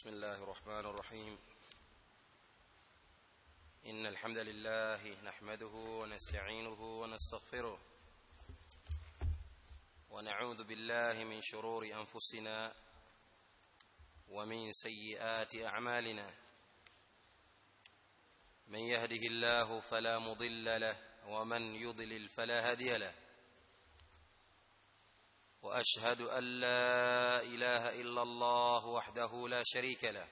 بسم الله الرحمن الرحيم إن الحمد لله نحمده ونستعينه ونستغفره ونعوذ بالله من شرور أنفسنا ومن سيئات أعمالنا من يهده الله فلا مضل له ومن يضلل فلا هادي له واشهد ان لا اله الا الله وحده لا شريك له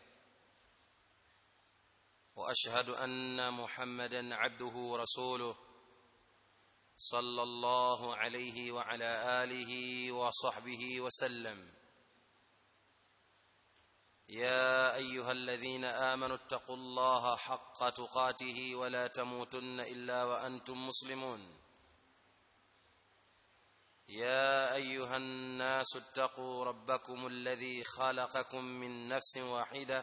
واشهد ان محمدا عبده ورسوله صلى الله عليه وعلى اله وصحبه وسلم يا ايها الذين امنوا اتقوا الله حق تقاته ولا تموتن الا وانتم مسلمون يا ايها الناس اتقوا ربكم الذي خلقكم من نفس واحده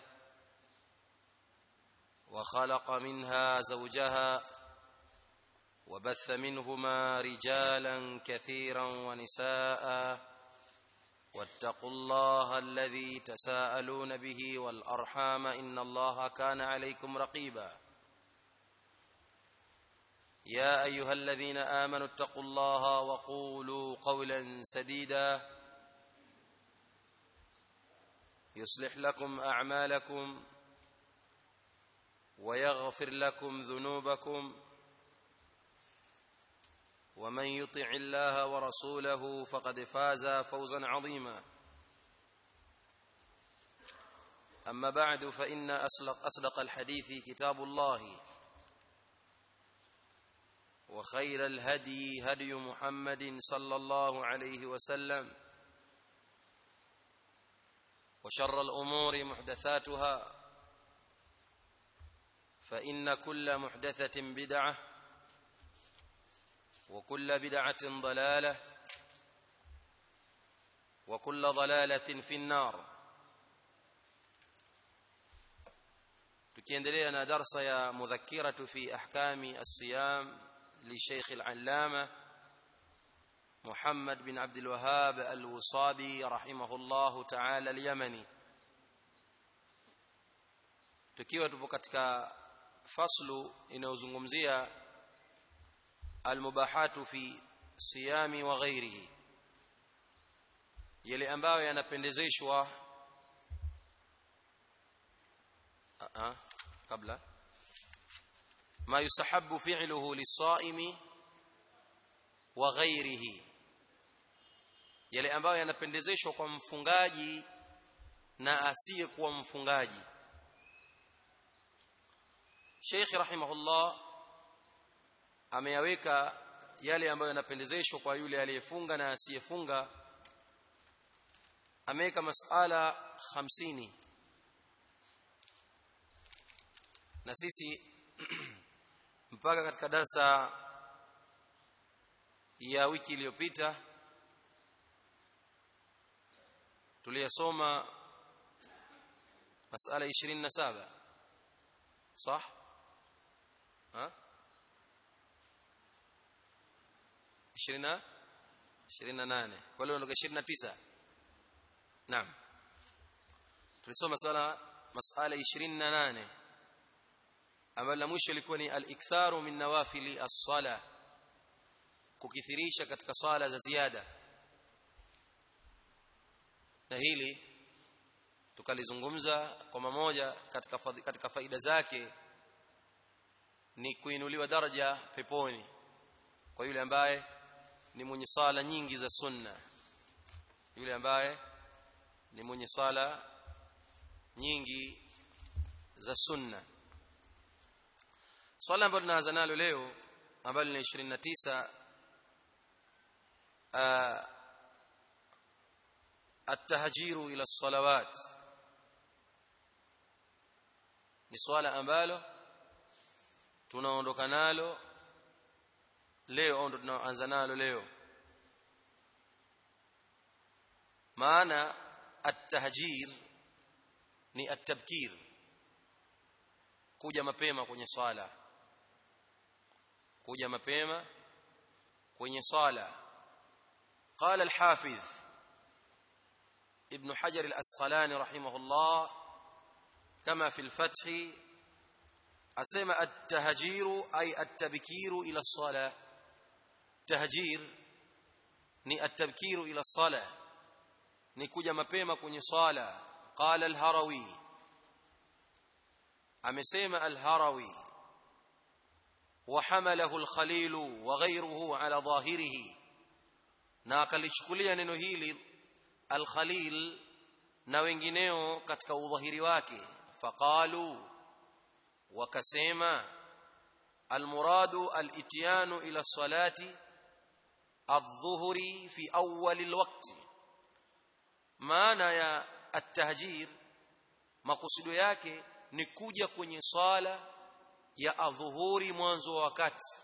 وخلق منها زوجها وبث منهما رجالا كثيرا ونساء واتقوا الله الذي تساءلون به والارحام ان الله كان عليكم رقيبا يا ايها الذين امنوا اتقوا الله وقولوا قولا سديدا يصلح لكم اعمالكم ويغفر لكم ذنوبكم ومن يطع الله ورسوله فقد فاز فوزا عظيما اما بعد فان اصدق اصدق الحديث كتاب الله وخير الهدي هدي محمد صلى الله عليه وسلم وشر الامور محدثاتها فان كل محدثه بدعه وكل بدعه ضلاله وكل ضلاله في النار tukiendelea na darsa ya mudhakkiratu fi ahkami as-siyam لشيخ العلامة محمد بن عبد الوهاب الوصابي رحمه الله تعالى اليمني tukiwa tupo katika faslu inayozungumzia almubahatu fi siyami wa ghairihi yale ambayo yanapendezeshwa kabla ما يستحب فعله للصائم وغيره yale ambayo yanapendezeshwa kwa mfungaji na asiyekuwa mfungaji Sheikh rahimahullah ameyaweka yale ambayo yanapendezeshwa kwa yule aliyefunga na asiyefunga ameweka masala 50 na sisi mpaka katika darsa ya wiki iliyopita tuliyasoma masala 27 صح ها 20 28 kwa leo ndo 29 naam tulisoma sala masala 28 ambalo la mwisho ilikuwa ni al-iktharu min nawafili as-sala kukithirisha katika swala za ziada na hili tukalizungumza kwa mamoja katika katika faida zake ni kuinuliwa daraja peponi kwa yule ambaye ni mwenye sala nyingi za sunna yule ambaye ni mwenye sala nyingi za sunna swala ambalo tunaanza nalo leo ambalo ni 29 التهجير الى الصلوات ni swala ambalo tunaondoka nalo leo au ndo tunaanza nalo leo maana at-tahjir ni at-tabkir kuja mapema kwenye swala kuja mapema kwenye swala قال الحافظ ابن حجر الأسقلاني رحمه الله kama fi al-fath asema at-tahjiru ay at-tabkiru ila as-salah tahjir ni at-tabkiru ila as-salah ni kuja mapema kwenye swala qala al-harawi amesema al-harawi وحمله الخليل وغيره على ظاهره na akalichukulia neno hili al-khalil na wengineo katika udhahiri wake faqalu wakasema almuradu al-ityanu ila salati adh-dhuhri fi awwal al-waqt maana ya at-tahjir makusudio yake ni kuja kwenye swala ya adhuhuri mwanzo wa wakati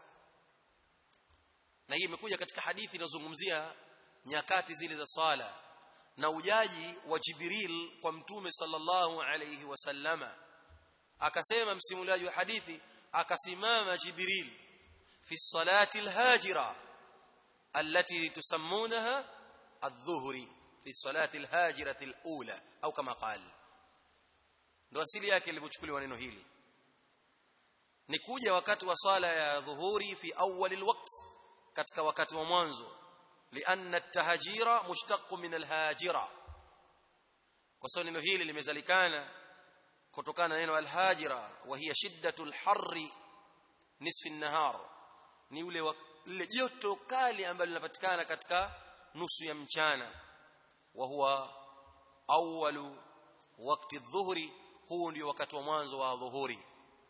na hii imekuja katika hadithi inazungumzia nyakati zile za swala na ujaji wa Jibril kwa mtume sallallahu alayhi wasallama akasema msimuliaji wa hadithi akasimama Jibril fi salati alhajira التي تسمونها الظهر في صلاه الهاجره الاولى au kama قال ndo asili yake ilipochukuliwa neno hili ni kuja wakati wa swala ya dhuhuri fi awwal alwaqt katika wakati wa mwanzo lianna at-tahjira mushtaq min al-hajira kwa sababu neno hili limezalikana kutokana na neno al-hajira wa hiya shiddatul harri nisfi an-nahar ni ule ile joto kali ambalo linapatikana katika nusu ya mchana wa huwa awwalu wakati dhuhuri huu ndio wakati wa mwanzo wa dhuhuri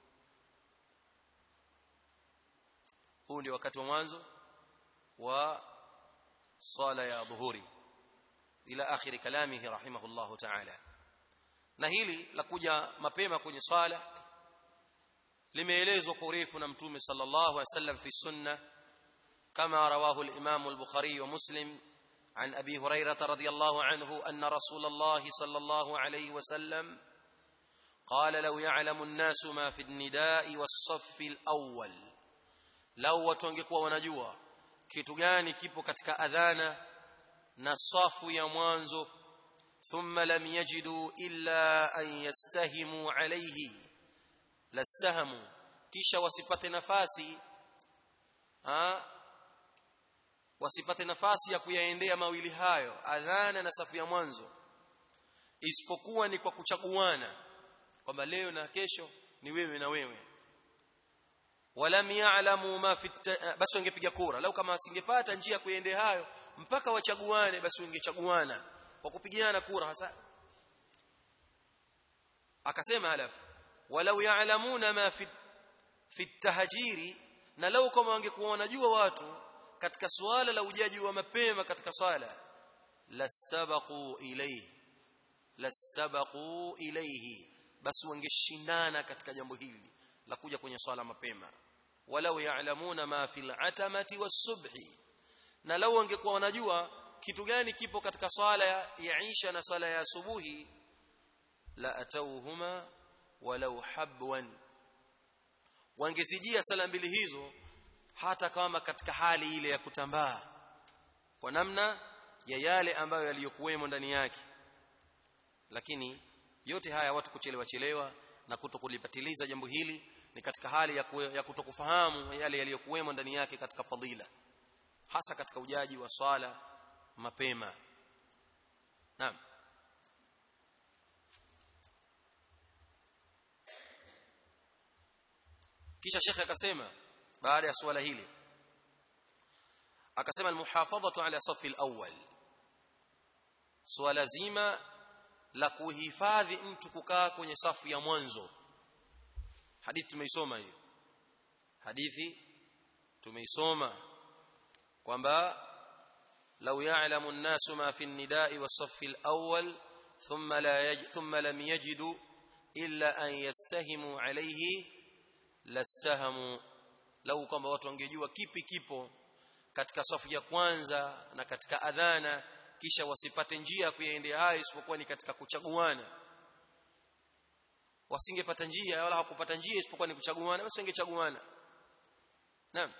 huu ndio wakati wa mwanzo wa swala ya dhuhuri ila akhiri kalamihi rahimahullahu ta'ala na hili la kuja mapema kwenye swala limeelezwa kwa urefu na mtume sallallahu alaihi wasallam fi sunna kama rawahu al-imam al-bukhari wa muslim عن ابي هريره رضي الله عنه ان رسول الله صلى الله عليه وسلم قال لو يعلم الناس ما في النداء والصف الاول lau watu wangekuwa wanajua kitu gani kipo katika adhana na safu ya mwanzo thumma lam yajidu illa an yastahimu alayhi lastahamu kisha wasipate nafasi ha wasipate nafasi ya kuyaendea mawili hayo adhana na safu ya mwanzo isipokuwa ni kwa kuchaguana kwamba leo na kesho ni wewe na wewe walam ya'lamu ma fi basi wangepiga kura lau kama asingepata njia kuendea hayo mpaka wachaguane basi wangechaguana kwa kupigiana kura hasa akasema halafu walau ya'lamuna ma fi fi tahjiri na lau kama wangekuwa wanajua watu katika suala la ujaji wa mapema katika swala lastabaqu ilayhi lastabaqu ilayhi basi wangeshindana katika jambo hili la kuja kwenye swala mapema walau ya'lamuna ma fil atamati was-subhi na lau wangekuwa wanajua kitu gani kipo katika swala ya Isha na swala ya asubuhi la atauhuma walau habwan wangezijia sala mbili hizo hata kama katika hali ile ya kutambaa kwa namna ya yale ambayo yaliyokuwemo ndani yake lakini yote haya watu kuchelewa chelewa na kutokulipatiliza jambo hili ni katika hali ya, ya kutokufahamu yale yaliyokuwemo ndani yake katika fadhila hasa katika ujaji wa swala mapema naam kisha shekhe akasema baada ya swala hili akasema almuhafadhatu ala safi alawwal swala zima la kuhifadhi mtu kukaa kwenye safu ya mwanzo hadithi tumeisoma hiyo hadithi tumeisoma kwamba law ya'lamu an-nasu ma fi an-nida'i was-saff al-awwal thumma la yaj thumma lam yajidu illa an yastahimu alayhi lastahamu lau kwamba watu wangejua kipi kipo katika safu ya kwanza na katika adhana kisha wasipate njia ya kuyaendea hayo isipokuwa ni katika kuchaguana wasingepata njia wala hakupata njia isipokuwa ni kuchaguana basi wangechaguana naam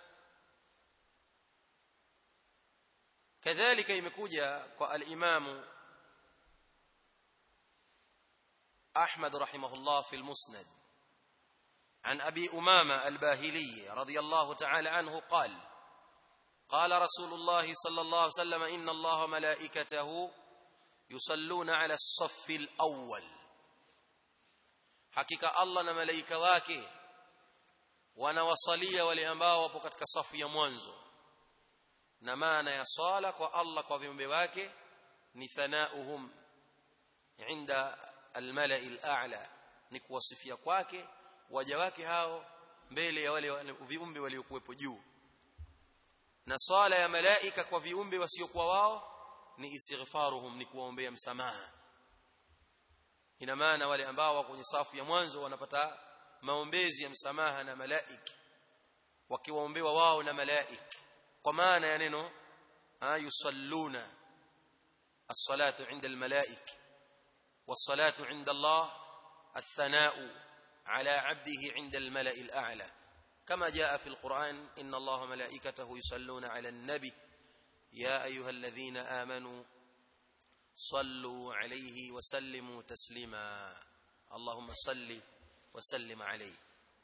kadhalika imekuja kwa al-imamu أحمد رحمه الله في المسند عن أبي أمامة الباهلي رضي الله تعالى عنه قال قال رسول الله صلى الله عليه وسلم إن الله ملائكته يصلون على الصف الأول حقيقة الله نملائكة wake wanawasalia wale ambao wapo katika safu ya mwanzo na maana ya swala kwa Allah kwa viumbe wake ni thanauhum inda almalai al'a ni kuwasifia kwake waja wake hao mbele ya wale viumbe waliokuwepo juu na swala ya malaika kwa viumbe wasiokuwa wao ni istighfaruhum ni kuwaombea msamaha ina maana wale ambao wako kwenye safu ya mwanzo wanapata maombezi ya msamaha na malaiki wakiwaombewa wao na malaiki kwa maana ya neno yusalluna as-salatu 'inda al-malaik was-salatu 'inda Allah الثناء على عبده عند الملأ الأعلى كما جاء في القرآن إن الله ملائكته يصلون على النبي يا أيها الذين آمنوا صلوا عليه وسلموا تسليما اللهم صل وسلم عليه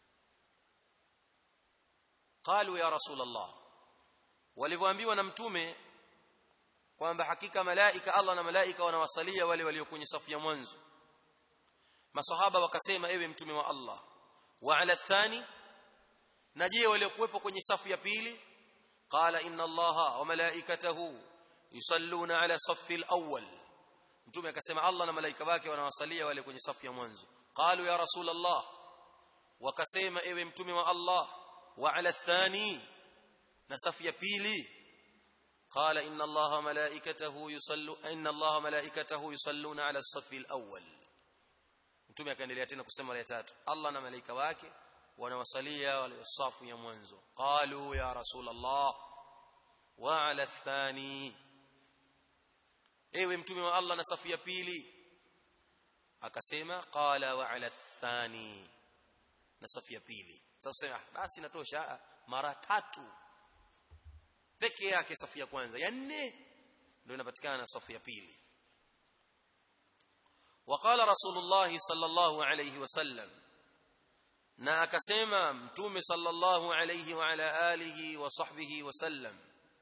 قالوا يا رسول الله walivyoambiwa na mtume kwamba hakika malaika Allah na malaika wanawasalia wale walio kwenye safu ya mwanzo masahaba wakasema ewe mtume wa Allah wa ala thani na je waliokuwepo kwenye safu ya pili qala inna allaha wa malaikatahu yusalluna ala safi alawwal mtume akasema Allah na malaika wake wanawasalia wale kwenye safu ya mwanzo qalu ya rasul Allah wakasema ewe mtume wa Allah wa ala thani na safu ya pili قال ان الله ملائكته يصلوا ان الله ملائكته يصلون على الصف الاول mtume akaendelea tena kusema ya tatu Allah na malaika wake wanawasalia wale safu ya mwanzo qalu ya rasul Allah wa ala thani ewe mtume wa Allah na safu ya pili akasema qala wa ala thani na safu ya pili sasa basi natosha mara tatu peke yake safu ya kwanza ya nne ndio inapatikana safu ya pili وقال رسول الله صلى الله عليه وسلم na akasema mtume sallallahu alayhi wa ala alihi wa sahbihi wasallam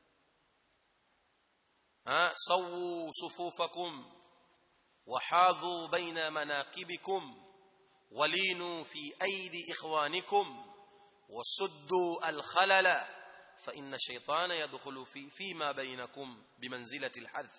ha sawu sufufakum وحاذوا بين مناقبكم ولينوا في أيدي إخوانكم وسدوا الخلل فإن الشيطان يدخل في فيما بينكم بمنزلة الحذف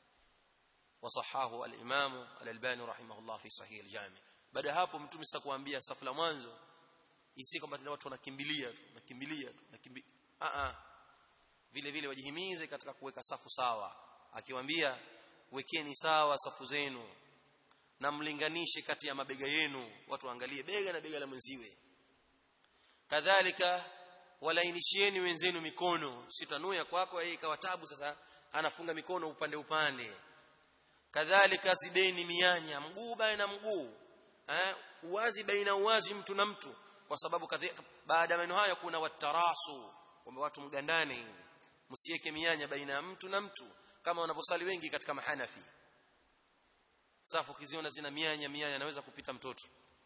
وصححه الإمام الألباني رحمه الله في صحيح الجامع baada hapo mtume sasa kuambia safu la mwanzo isi kwamba watu wanakimbilia tu nakimbilia tu nakimbilia a a vile vile wajihimize katika kuweka safu sawa akiwaambia wekeni sawa safu zenu na mlinganishe kati ya mabega yenu watu waangalie bega na bega la mwenziwe kadhalika walainishieni wenzenu mikono sitanuya kwako yeye ikawa tabu sasa anafunga mikono upande upande kadhalika zideni mianya mguu baina mguu eh uwazi baina uwazi mtu na mtu kwa sababu baada ya maneno hayo kuna watarasu kwamba watu mgandane hivi msiweke mianya baina ya mtu na mtu kama wanavyosali wengi katika mahanafi safu kiziona zina mianya mianya anaweza kupita mtoto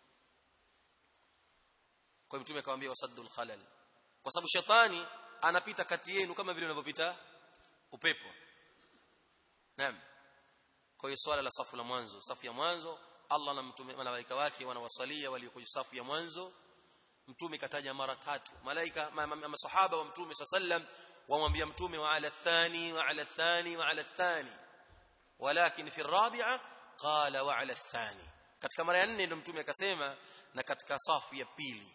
kwa mtume akamwambia wasaddul khalal kwa sababu shetani anapita kati yenu kama vile unavyopita upepo naam kwa hiyo swala la safu la mwanzo safu ya mwanzo Allah na mtume malaika wake wanawasalia walio kwenye safu ya mwanzo mtume kataja mara tatu malaika masahaba wa mtume sallam wamwambia mtume wa ala thani wa ala thani wa ala thani walakin fi rabi'a qala wa ala thani katika mara ya nne ndio mtume akasema na katika safu ya pili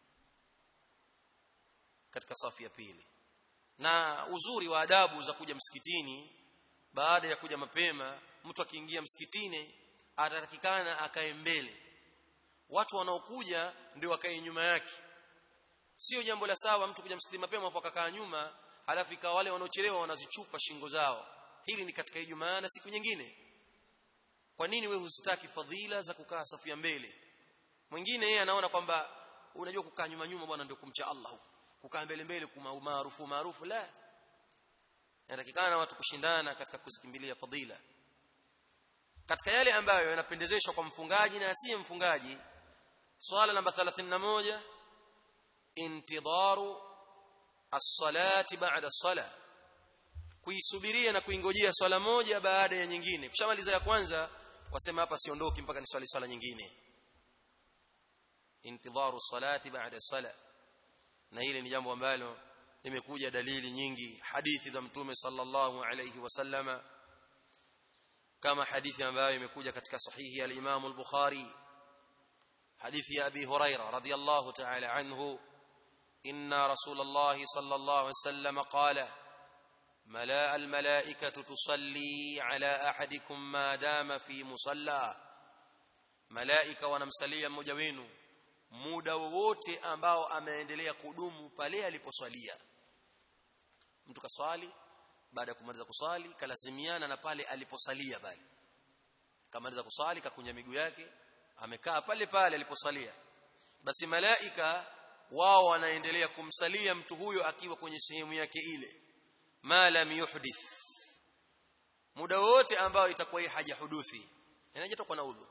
katika safu ya pili na uzuri wa adabu za kuja msikitini baada ya kuja mapema mtu akiingia msikitini atatakikana akae mbele watu wanaokuja ndio wakae nyuma yake sio jambo la sawa mtu kuja msikitini mapema hapo akakaa nyuma halafu ikawa wale wanaochelewa wanazichupa shingo zao hili ni katika Ijumaa na siku nyingine kwa nini wewe husitaki fadhila za kukaa safu ya mbele mwingine yeye anaona kwamba unajua kukaa nyuma nyuma bwana ndio kumcha Allah huko kukaa mbele mbele kuma maarufu maarufu la inatakikana watu kushindana katika kuzikimbilia fadhila katika yale ambayo yanapendezeshwa kwa mfungaji na asiye mfungaji swala namba 31 intidharu as-salati ba'da as-salah kuisubiria na kuingojea swala moja baada ya nyingine kushamaliza ya kwanza wasema hapa siondoki mpaka ni swali swala nyingine intidharu salati ba'da sala na hili ni jambo ambalo limekuja dalili nyingi hadithi za mtume sallallahu alayhi wasallama kama hadithi ambayo imekuja katika sahihi al-Imam al-Bukhari hadithi ya Abi Huraira radiyallahu ta'ala anhu inna rasulullah sallallahu alayhi wasallam qala ملاء الملائكة تصلي على أحدكم ما دام في مصلى ملائكة wanamsalia mmoja wenu muda wowote ambao ameendelea kudumu pale aliposwalia mtu kaswali baada ya kumaliza kuswali kalazimiana na pale aliposalia bali kamaliza kuswali kakunja miguu yake amekaa pale pale aliposalia basi malaika wao wanaendelea kumsalia mtu huyo akiwa kwenye sehemu yake ile ma lam yuhdith muda wote ambao itakuwa hii haja huduthi inajitoka na udhu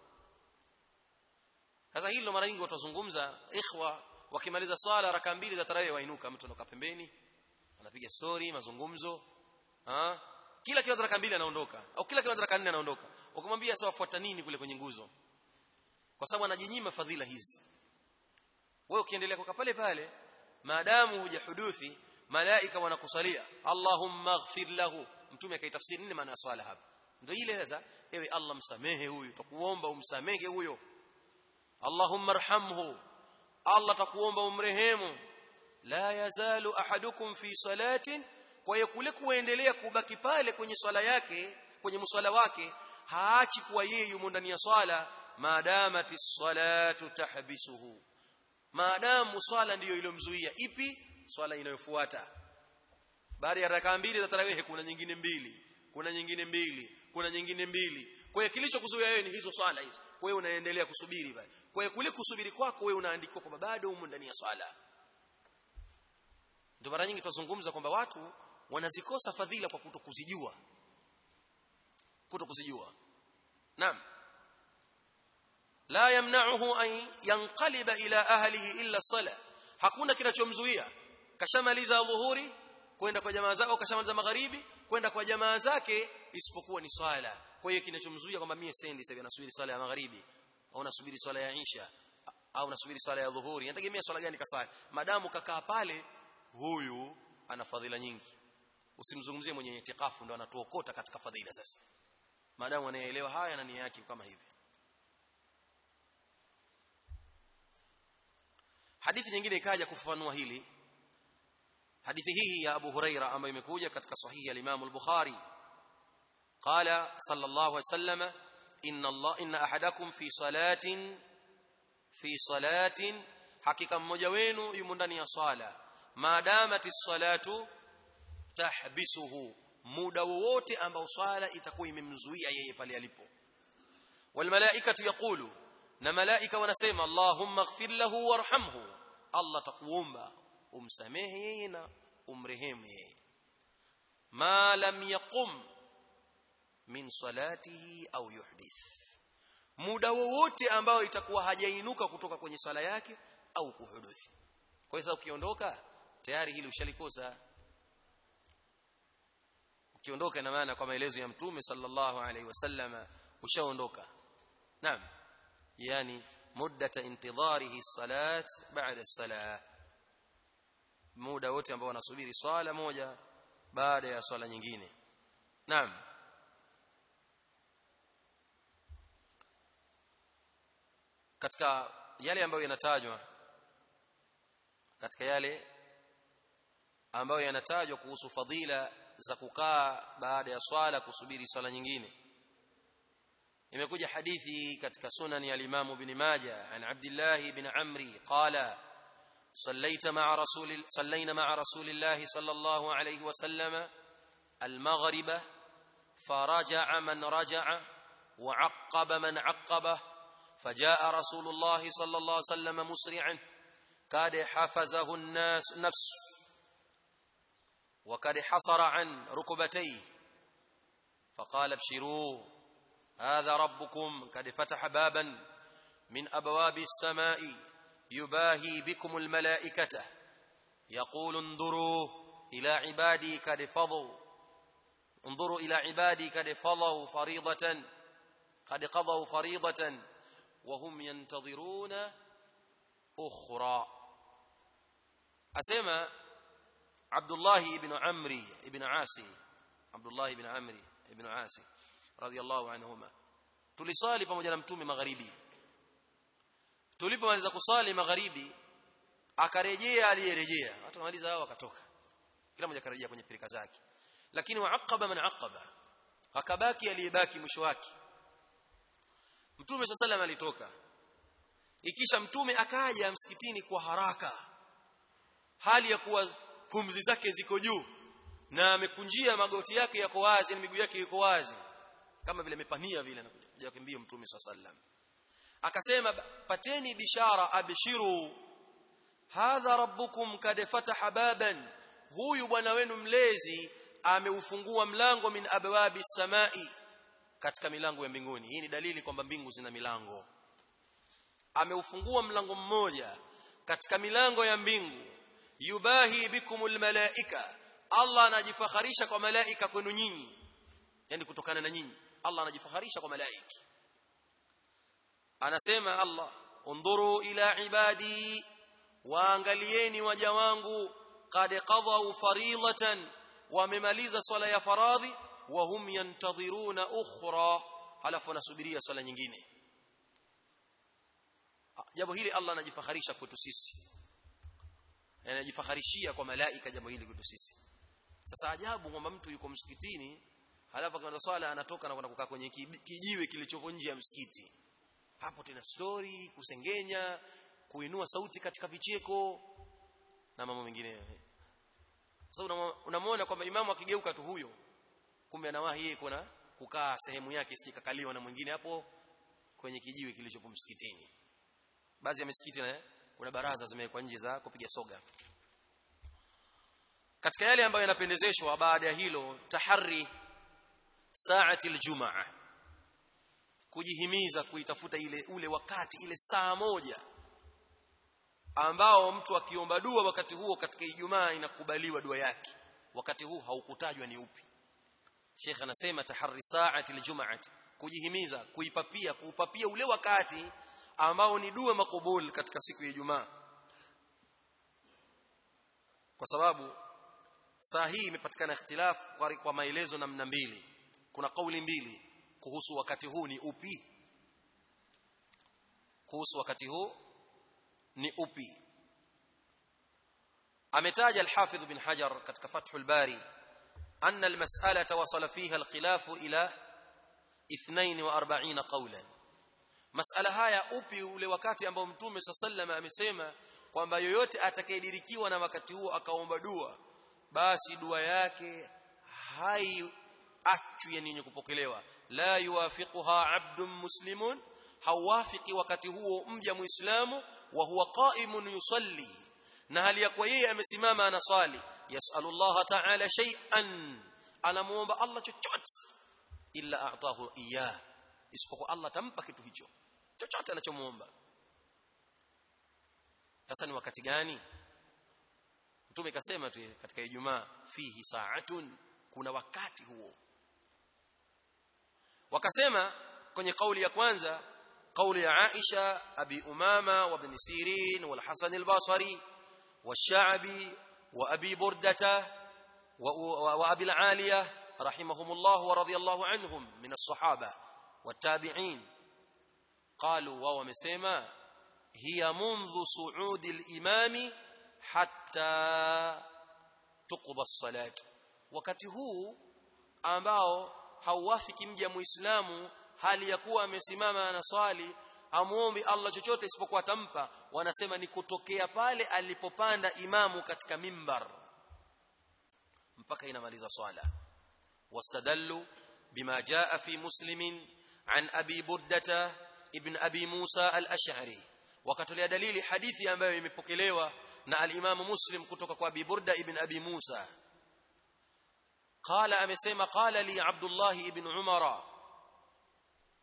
sasa hilo mara nyingi watazungumza ikhwa wakimaliza swala raka mbili za tarawih wainuka mtu anakaa pembeni anapiga story mazungumzo ha? kila kiwa raka mbili anaondoka au kila kiwa raka nne anaondoka ukimwambia sawa fuata nini kule kwenye nguzo kwa sababu anajinyima fadhila hizi wewe ukiendelea kukaa pale pale maadamu hujahuduthi malaika wanakusalia allahumma ighfir lahu mtume akaitafsiri nini maana ya swala hapa ndio ile sasa ewe allah msamehe huyu tukuomba umsamehe huyo allahumma arhamhu allah takuomba umrehemu la yazalu ahadukum fi salatin kwa hiyo kule kuendelea kubaki pale kwenye swala yake kwenye mswala wake haachi kuwa yeye yumo ndani ya swala maadamati salatu tahbisuhu maadamu swala ndiyo iliyomzuia ipi swala inayofuata baada ya rakaa mbili za tarawih kuna nyingine mbili kuna nyingine mbili kuna nyingine mbili kwa hiyo kilichokuzuia wewe ni hizo swala hizo kwa hiyo unaendelea kusubiri bali kwa hiyo kule kusubiri kwako wewe unaandikwa kwamba bado umo ndani ya swala ndio mara nyingi tuzungumza kwamba watu wanazikosa fadhila kwa kutokuzijua kutokuzijua naam la yamna'uhu an yanqaliba ila ahlihi illa sala hakuna kinachomzuia kashamaliza dhuhuri kwenda kwa jamaa zake au kashamaliza magharibi kwenda kwa jamaa zake isipokuwa ni swala kwa hiyo kinachomzuia kwamba mimi sendi sasa nasubiri swala ya magharibi au nasubiri swala ya isha au nasubiri swala ya dhuhuri nategemea swala gani kaswali madamu kakaa pale huyu ana fadhila nyingi usimzungumzie mwenye itikafu ndo anatuokota katika fadhila sasa madamu anaelewa haya na nia yake kama hivi hadithi nyingine ikaja kufafanua hili hadithi hii ya Abu Huraira ambayo imekuja katika sahihi ya Imam al-Bukhari قال صلى الله عليه وسلم إن الله إن أحدكم في صلاة في صلاة حقيقة mmoja wenu yumo ndani ya swala maadamati salatu tahbisuhu muda wowote ambao swala itakuwa imemzuia yeye pale alipo wal malaikatu yaqulu na malaika wanasema allahumma ighfir lahu warhamhu allah takuomba umsamehe yeye na umrehemu yeye ma lam yaqum min salatihi au yuhdith muda wowote ambao itakuwa hajainuka kutoka kwenye swala yake au kuhuduthi kwa hiyo ukiondoka tayari hili ushalikosa ukiondoka ina maana kwa maelezo ya mtume sallallahu alaihi wasallam ushaondoka naam yani muddata intidharihi salat baada as-salah muda wote ambao wanasubiri swala moja baada ya swala nyingine naam katika yale ambayo yanatajwa katika yale ambayo yanatajwa kuhusu fadhila za kukaa baada ya swala kusubiri swala nyingine imekuja hadithi katika sunan ya al-Imam Ibn Majah an Abdullah ibn Amri qala صليت مع رسول صلينا مع رسول الله صلى الله عليه وسلم المغرب فرجع من رجع وعقب من عقبه فجاء رسول الله صلى الله عليه وسلم مسرعا كاد حفزه الناس نفس وقد حصر عن ركبتيه فقال ابشروا hadha rabbukum kad fataha baban min abwabi as-samai yubahi bikum al-malaikata yaqulu انظروا الى عبادي قد فضوا انظروا الى عبادي قد فضوا فريضه قد قضوا فريضه وهم ينتظرون اخرى اسمع عبد الله بن عمري بن عاصي عبد الله بن عمري بن عاصي رضي الله عنهما tulisali pamoja na mtume magharibi tulipomaliza kusali magharibi akarejea aliyerejea watu wamaliza hao wakatoka kila mmoja akarejea kwenye pirika zake lakini waaqaba man aqaba akabaki aliyebaki mwisho wake mtume sallallahu alitoka ikisha mtume akaja msikitini kwa haraka hali ya kuwa pumzi zake ziko juu na amekunjia magoti yake yako wazi na miguu yake iko wazi kama vile amepania vile anakuja kimbio mtume sallallahu akasema pateni bishara abshiru hadha rabbukum kad fataha baban huyu bwana wenu mlezi ameufungua mlango min abwabi samai katika milango ya mbinguni hii ni dalili kwamba mbingu zina milango ameufungua mlango mmoja katika milango ya mbingu yubahi bikumul malaika Allah anajifakharisha kwa malaika kwenu nyinyi yani kutokana na nyinyi Allah anajifakharisha kwa malaiki anasema Allah undhuru ila ibadi waangalieni waja wangu qad qadau faridatan wamemaliza swala ya faradhi wa hum yantadhiruna ukhra halafu wanasubiria swala nyingine jambo hili Allah anajifakharisha kwetu sisi anajifakharishia kwa malaika jambo hili kwetu sisi sasa ajabu kwamba mtu yuko msikitini halafu akianza swala anatoka na kwenda kukaa kwenye kijiwe kilichopo nje ya msikiti hapo tena story kusengenya kuinua sauti katika vicheko na mambo mengine sasa so, unamwona kwamba imamu akigeuka tu huyo kumbe anawahi yeye kuna kukaa sehemu yake isikakaliwa na mwingine hapo kwenye kijiwe kilichopo msikitini baadhi ya misikiti na kuna baraza zimewekwa nje za kupiga soga katika yale ambayo yanapendezeshwa baada ya hilo tahari saati aljumaa kujihimiza kuitafuta ile ule wakati ile saa moja ambao mtu akiomba dua wakati huo katika Ijumaa inakubaliwa dua yake wakati huu haukutajwa ni upi Sheikh anasema tahari saati aljumaa kujihimiza kuipapia kuupapia ule wakati ambao ni dua makubul katika siku ya Ijumaa kwa sababu saa hii imepatikana ikhtilaf kwa maelezo namna mbili kuna kauli mbili kuhusu wakati huu ni upi kuhusu wakati huu ni upi ametaja al-Hafidh bin Hajar katika Fathul Bari anna al-mas'alata wasala fiha al-khilaf ila 42 qawlan masala haya upi ule wakati ambao mtume sallallahu amesema kwamba yoyote atakayedirikiwa na wakati huo akaomba dua basi dua yake hai achwi yenye kupokelewa la yuwafiquha abdun muslimun hawafiki wakati huo mja muislamu wa huwa qa'imun yusalli na hali ya kwa yeye amesimama anaswali yasalu Allah ta'ala shay'an anamuomba Allah chochote illa a'tahu iyah isipokuwa Allah tampa kitu hicho chochote anachomuomba sasa ni wakati gani mtume kasema tu katika Ijumaa fihi sa'atun kuna wakati huo wakasema kwenye kauli ya kwanza kauli ya Aisha Abi Umama wa Ibn Sirin wal Hasan al-Basri والشعبي وأبي بردة وأبي العالية رحمهم الله ورضي الله عنهم من الصحابة والتابعين قالوا وهو مسيما هي منذ صعود الإمام حتى تقضى الصلاة wakati huu ambao hauwafiki mja muislamu hali ya kuwa amesimama anaswali hamuombi Allah chochote isipokuwa atampa wanasema ni kutokea pale alipopanda imamu katika mimbar mpaka inamaliza swala wastadallu bima jaa fi muslimin an abi burdata ibn abi musa al-ash'ari wakatolea dalili hadithi ambayo imepokelewa na al-imamu muslim kutoka kwa abi burda ibn abi musa قال amesema qala li abdullah ibn umara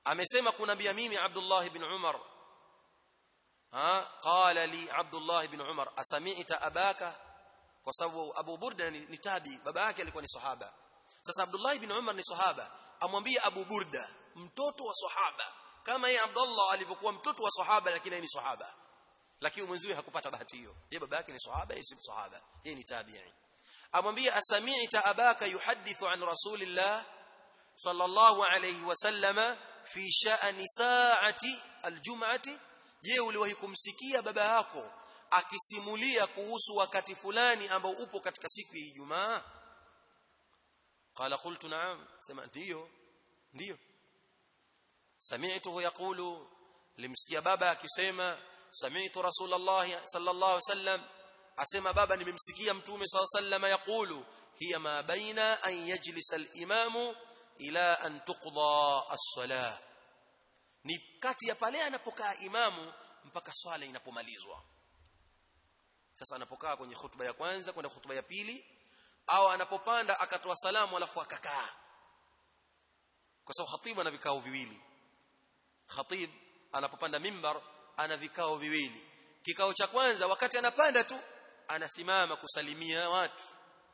amesema kunambia mimi Abdullah ibn Umar ha qala li Abdullah ibn Umar asami'ta abaka kwa sababu Abu Burda ni, ni tabi baba yake alikuwa ni sahaba sasa Abdullah ibn Umar ni sahaba amwambie Abu Burda mtoto wa sahaba kama yeye Abdullah alivyokuwa mtoto wa sahaba lakini ni sahaba lakini mwenziwe hakupata bahati hiyo yeye baba yake ni sahaba yeye si sahaba yeye ni tabi'i amwambie asami'ta abaka yuhadithu an rasulillah sallallahu alayhi wasallama fi sha'ni sa'ati aljum'ati je uliwahi kumsikia baba yako akisimulia kuhusu wakati fulani ambao upo katika siku ya Ijumaa qala qultu na'am sema ndio ndio sami'tuhu yaqulu limsikia baba akisema sami'tu rasulullah sallallahu alaihi wasallam asema baba nimemsikia mtume sallallahu alaihi wasallam yaqulu hiya ma baina an yajlisa al-imamu ila an tuqda as-salah ni kati ya pale anapokaa imamu mpaka swala inapomalizwa sasa anapokaa kwenye hutuba ya kwanza kwenda hutuba ya pili au anapopanda akatoa salamu alafu akakaa kwa sababu khatibu ana vikao viwili khatib anapopanda mimbar ana vikao viwili kikao cha kwanza wakati anapanda tu anasimama kusalimia watu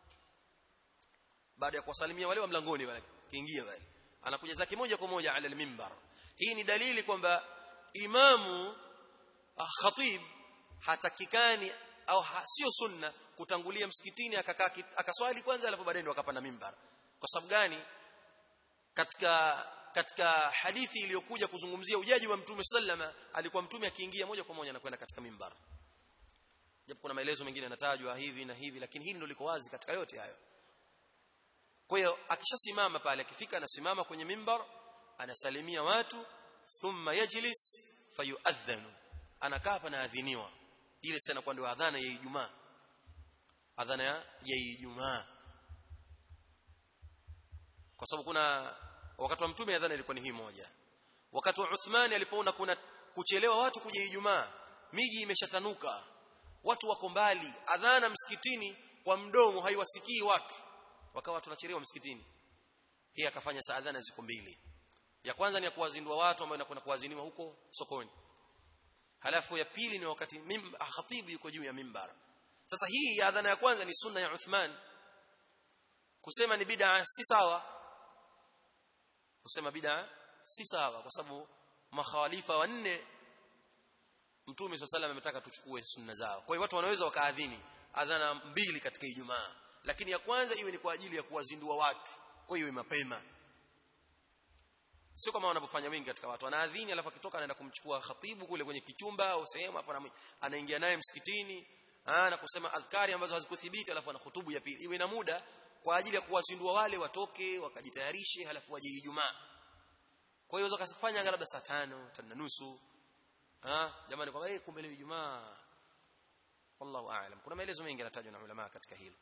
baada ya kuwasalimia wale wa mlangoni wale kiingia wale anakuja zake moja kwa moja ala mimbar hii ni dalili kwamba imamu khatib hatakikani au sio sunna kutangulia msikitini akakaa akaswali kwanza alafu baadaye ndo akapanda mimbar kwa sababu gani katika katika hadithi iliyokuja kuzungumzia ujaji wa mtume sallama alikuwa mtume akiingia moja kwa moja anakwenda katika mimbar japo kuna maelezo mengine yanatajwa hivi na hivi lakini hili ndio liko wazi katika yote hayo kwa hiyo akishasimama pale akifika anasimama kwenye mimbar anasalimia watu thumma yajlis fayuadhanu anakaa hapa na adhiniwa ile sana kwa ndio adhana ya Ijumaa adhana ya Ijumaa kwa sababu kuna wakati wa mtume adhana ilikuwa ni hii moja wakati wa Uthmani alipoona kuna kuchelewa watu kuja Ijumaa miji imeshatanuka watu wako mbali adhana msikitini kwa mdomo haiwasikii watu wakawa watu wanachelewa msikitini hii akafanya saa adhana ziko mbili ya kwanza ni ya kuwazindua watu ambao inakwenda kuwaziniwa huko sokoni halafu ya pili ni wakati khatibu yuko juu ya mimbar sasa hii ya adhana ya kwanza ni sunna ya Uthman kusema ni bid'a si sawa kusema bid'a si sawa kwa sababu makhalifa wanne mtume swalla ametaka tuchukue sunna zao kwa hiyo watu wanaweza wakaadhini adhana mbili katika Ijumaa lakini ya kwanza iwe ni kwa ajili ya kuwazindua watu kwa hiyo iwe mapema sio kama wanavyofanya wengi katika watu anaadhini alafu akitoka anaenda kumchukua khatibu kule kwenye kichumba au sehemu alafu anaingia naye msikitini na kusema adhkari ambazo hazikuthibiti alafu ana hutubu ya pili iwe na muda kwa ajili ya kuwazindua wale watoke wakajitayarishe halafu waje Ijumaa kwa hiyo unaweza kufanya labda saa tano tano na nusu ah jamani kwa eh kumbe leo Ijumaa wallahu aalam kuna maelezo mengi yanatajwa na ulama katika hilo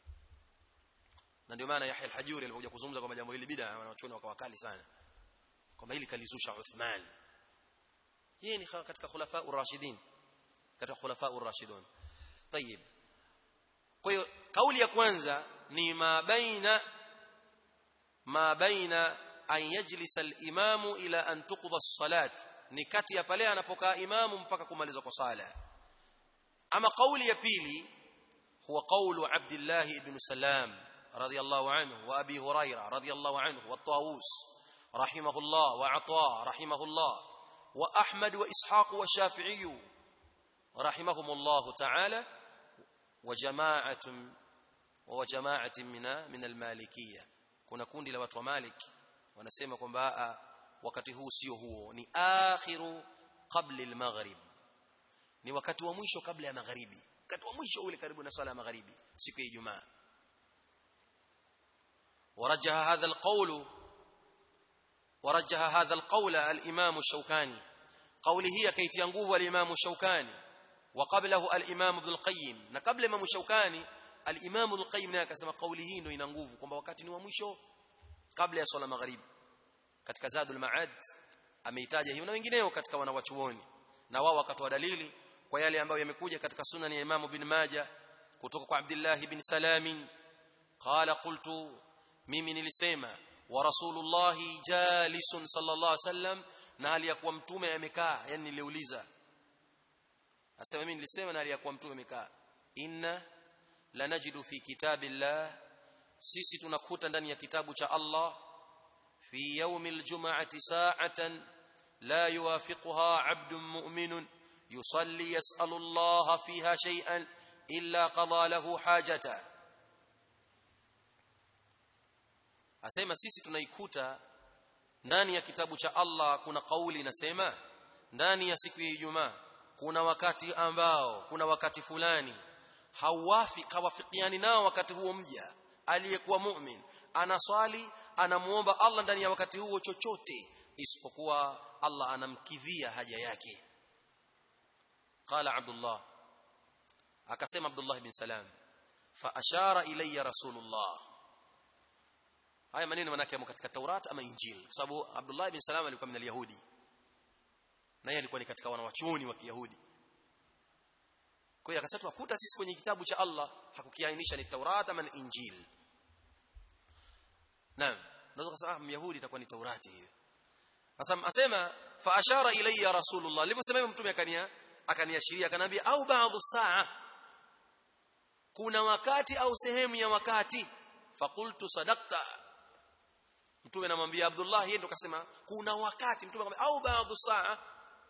na ndio maana Yahya al-Hajuri alipokuja kuzungumza kwamba jambo hili bid'a wanachuoni wakawakali sana kwamba hili kalizusha Uthman yeye ni katika khulafa ar-rashidin katika khulafa ar-rashidun طيب kwa hiyo kauli ya kwanza ni ma baina ma baina an yajlisa al-imamu ila an tuqda as-salat ni kati ya pale anapokaa imamu mpaka kumalizwa kwa sala ama kauli ya pili huwa qawlu Abdullah ibn Salam radiyallahu anhu wa Abi Hurairah radiyallahu anhu wa Tawus rahimahullah wa Ata rahimahullah wa Ahmad wa Ishaq wa Shafi'i rahimahumullah ta'ala wa jama'atun wa jama'atin min min al-malikiyya kuna kundi la watu wa Malik wanasema kwamba wakati huu sio huo ni akhiru qabla al-maghrib ni wakati wa mwisho kabla ya magharibi wakati wa mwisho ule karibu na swala ya magharibi siku ya Ijumaa ورجح هذا القول ورجح هذا القول الإمام الشوكاني قوله هي كي تنقوه الإمام الشوكاني وقبله الإمام ابن القيم نقبل الإمام الشوكاني الإمام ابن القيم ناكسما قوله ndio ina nguvu kwamba wakati ni wa mwisho kabla ya swala magharibi katika Zadul Ma'ad ameitaja hiyo na wengineo katika wanawachuoni na wao wakatoa dalili kwa yale ambayo yamekuja katika sunan ya Imam Ibn Majah kutoka kwa Abdullah ibn Salam qala qultu mimi nilisema wa rasulullah jalisun sallallahu alaihi wasallam na hali ya kuwa mtume amekaa yani niliuliza asema mimi nilisema na hali ya kuwa mtume amekaa inna lanajidu fi kitabillah sisi tunakuta ndani ya kitabu cha Allah fi yawmil jum'ati sa'atan la yuwafiquha 'abdun mu'minun yusalli yas'alu Allah fiha shay'an illa qada lahu hajata asema sisi tunaikuta ndani ya kitabu cha Allah kuna kauli inasema ndani ya siku ya Ijumaa kuna wakati ambao kuna wakati fulani hawafi hawafikiani nao wakati huo mja aliyekuwa mu'min anaswali anamuomba Allah ndani ya wakati huo chochote isipokuwa Allah anamkidhia haja yake qala Abdullah akasema Abdullah bin Salam fa ashara ilayya rasulullah haya maneno manake yamo katika Taurat ama Injili kwa sababu Abdullah bin Salam alikuwa min yahudi na yeye alikuwa ni katika wanawachuoni wa Kiyahudi kwa hiyo akasema tukuta sisi kwenye kitabu cha Allah hakukiainisha ni Taurat ama ni Injili naam naweza kusema Myahudi itakuwa ni Taurati hiyo sasa asema fa ashara ilayya rasulullah aliposema mtume akania akaniashiria akanambia au baadhi saa kuna wakati au sehemu ya wakati faqultu sadaqta mtume anamwambia Abdullah yeye ndo kasema kuna wakati mtume akamwambia au baadhi saa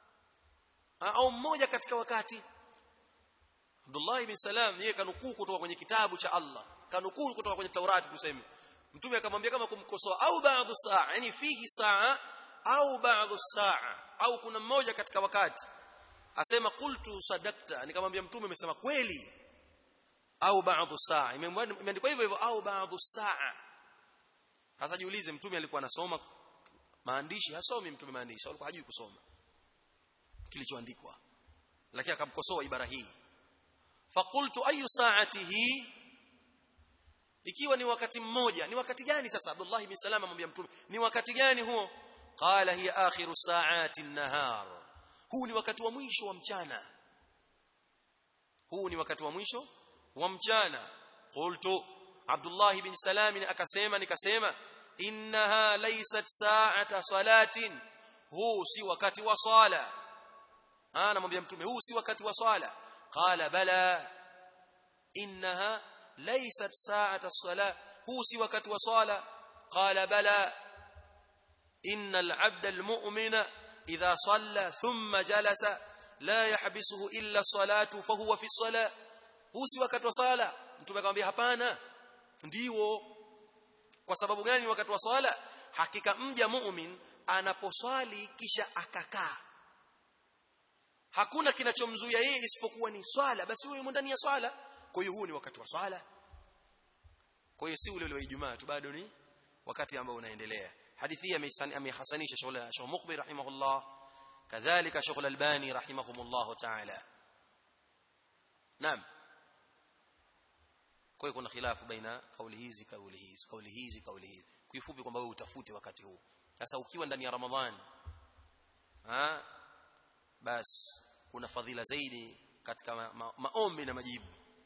au mmoja katika wakati Abdullah ibn Salam yeye kanukuu kutoka kwenye kitabu cha Allah kanukuu kutoka kwenye Taurati kusema mtume akamwambia kama kumkosoa au baadhi saa yani fihi saa au baadhi saa au kuna mmoja katika wakati asema qultu sadakta nikamwambia mtume umesema kweli au baadhi saa imeandikwa hivyo hivyo au baadhi saa sasa jiulize mtume alikuwa anasoma maandishi hasomi mtume maandishi alikuwa hajui kusoma kilichoandikwa lakini akamkosoa ibara hii faqultu ayu saatihi ikiwa ni wakati mmoja ni wakati gani sasa Abdullah ibn Salam amwambia mtume ni wakati gani huo qala hiya akhiru saati an-nahar huu ni wakati wa mwisho wa mchana huu ni wakati wa mwisho wa mchana qultu Abdullah ibn Salam akasema nikasema innaha laysat sa'ata salatin huu si wakati wa swala ana mwambia mtume huu si wakati wa swala qala bala innaha laysat sa'ata salah huu si wakati wa swala qala bala innal 'abda al-mu'mina idha salla thumma jalasa la yahbisuhu illa salatu fahuwa fi salah huu si wakati wa swala mtume akamwambia hapana ndiwo kwa sababu gani wakati wa swala hakika mja mu'min anaposwali kisha akakaa hakuna kinachomzuia yeye isipokuwa ni swala basi huyo yumo ndani ya swala kwa hiyo huu ni wakati wa swala kwa hiyo si ule ule wa Ijumaa tu bado ni wakati ambao unaendelea hadithi hii amehasanisha shughuli Sheikh Muqbil rahimahullah kadhalika Sheikh Al-Albani rahimahumullah ta'ala naam kwa hiyo kuna khilafu baina kauli hizi kauli hizi kauli hizi kauli hizi kifupi kwamba wewe utafute wakati huu sasa ukiwa ndani ya Ramadhani ah basi kuna fadhila zaidi katika ma, ma, maombi na majibu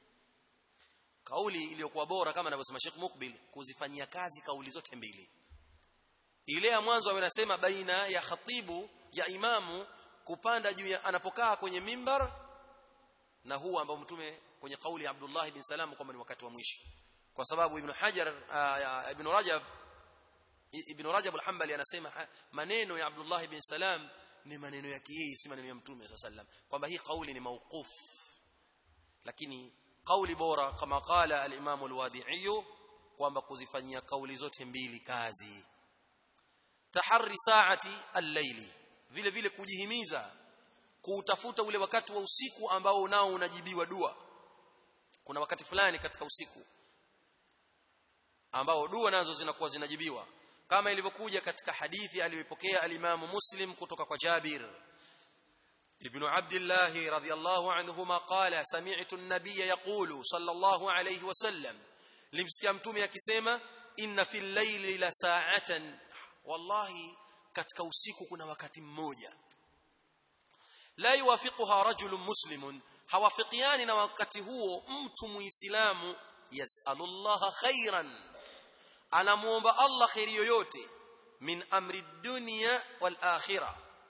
kauli iliyokuwa bora kama anavyosema Sheikh Mukbil kuzifanyia kazi kauli zote mbili ile ya mwanzo anasema baina ya khatibu ya imamu kupanda juu ya anapokaa kwenye mimbar na huu ambao mtume kwenye kauli ya Abdullah ibn Salam kwamba ni wakati wa mwisho kwa sababu Ibn Hajar uh, Ibn Rajab Ibn Rajab al-Hanbali anasema maneno ya Abdullah ibn Salam ni maneno yake yeye si maneno ya mtume swalla sallam kwamba hii kauli ni mauquf lakini kauli bora kama qala al-Imam al-Wadi'i kwamba kuzifanyia kauli zote mbili kazi taharri saati al-layli vile vile kujihimiza kuutafuta ule wakati wa usiku ambao nao unajibiwa dua kuna wakati fulani katika usiku ambao dua nazo zinakuwa zinajibiwa kama ilivyokuja katika hadithi aliyopokea alimamu Muslim kutoka kwa Jabir ibn Abdullah radhiyallahu anhuma qala sami'tu an-nabiy yaqulu sallallahu alayhi wasallam limsikia mtume akisema inna fil layli la sa'atan wallahi katika usiku kuna wakati mmoja la yuwafiquha rajulun muslimun hawafikiani na wakati huo mtu muislamu yasalullaha khairan anamuomba Allah khairi yoyote min amri dunya wal akhirah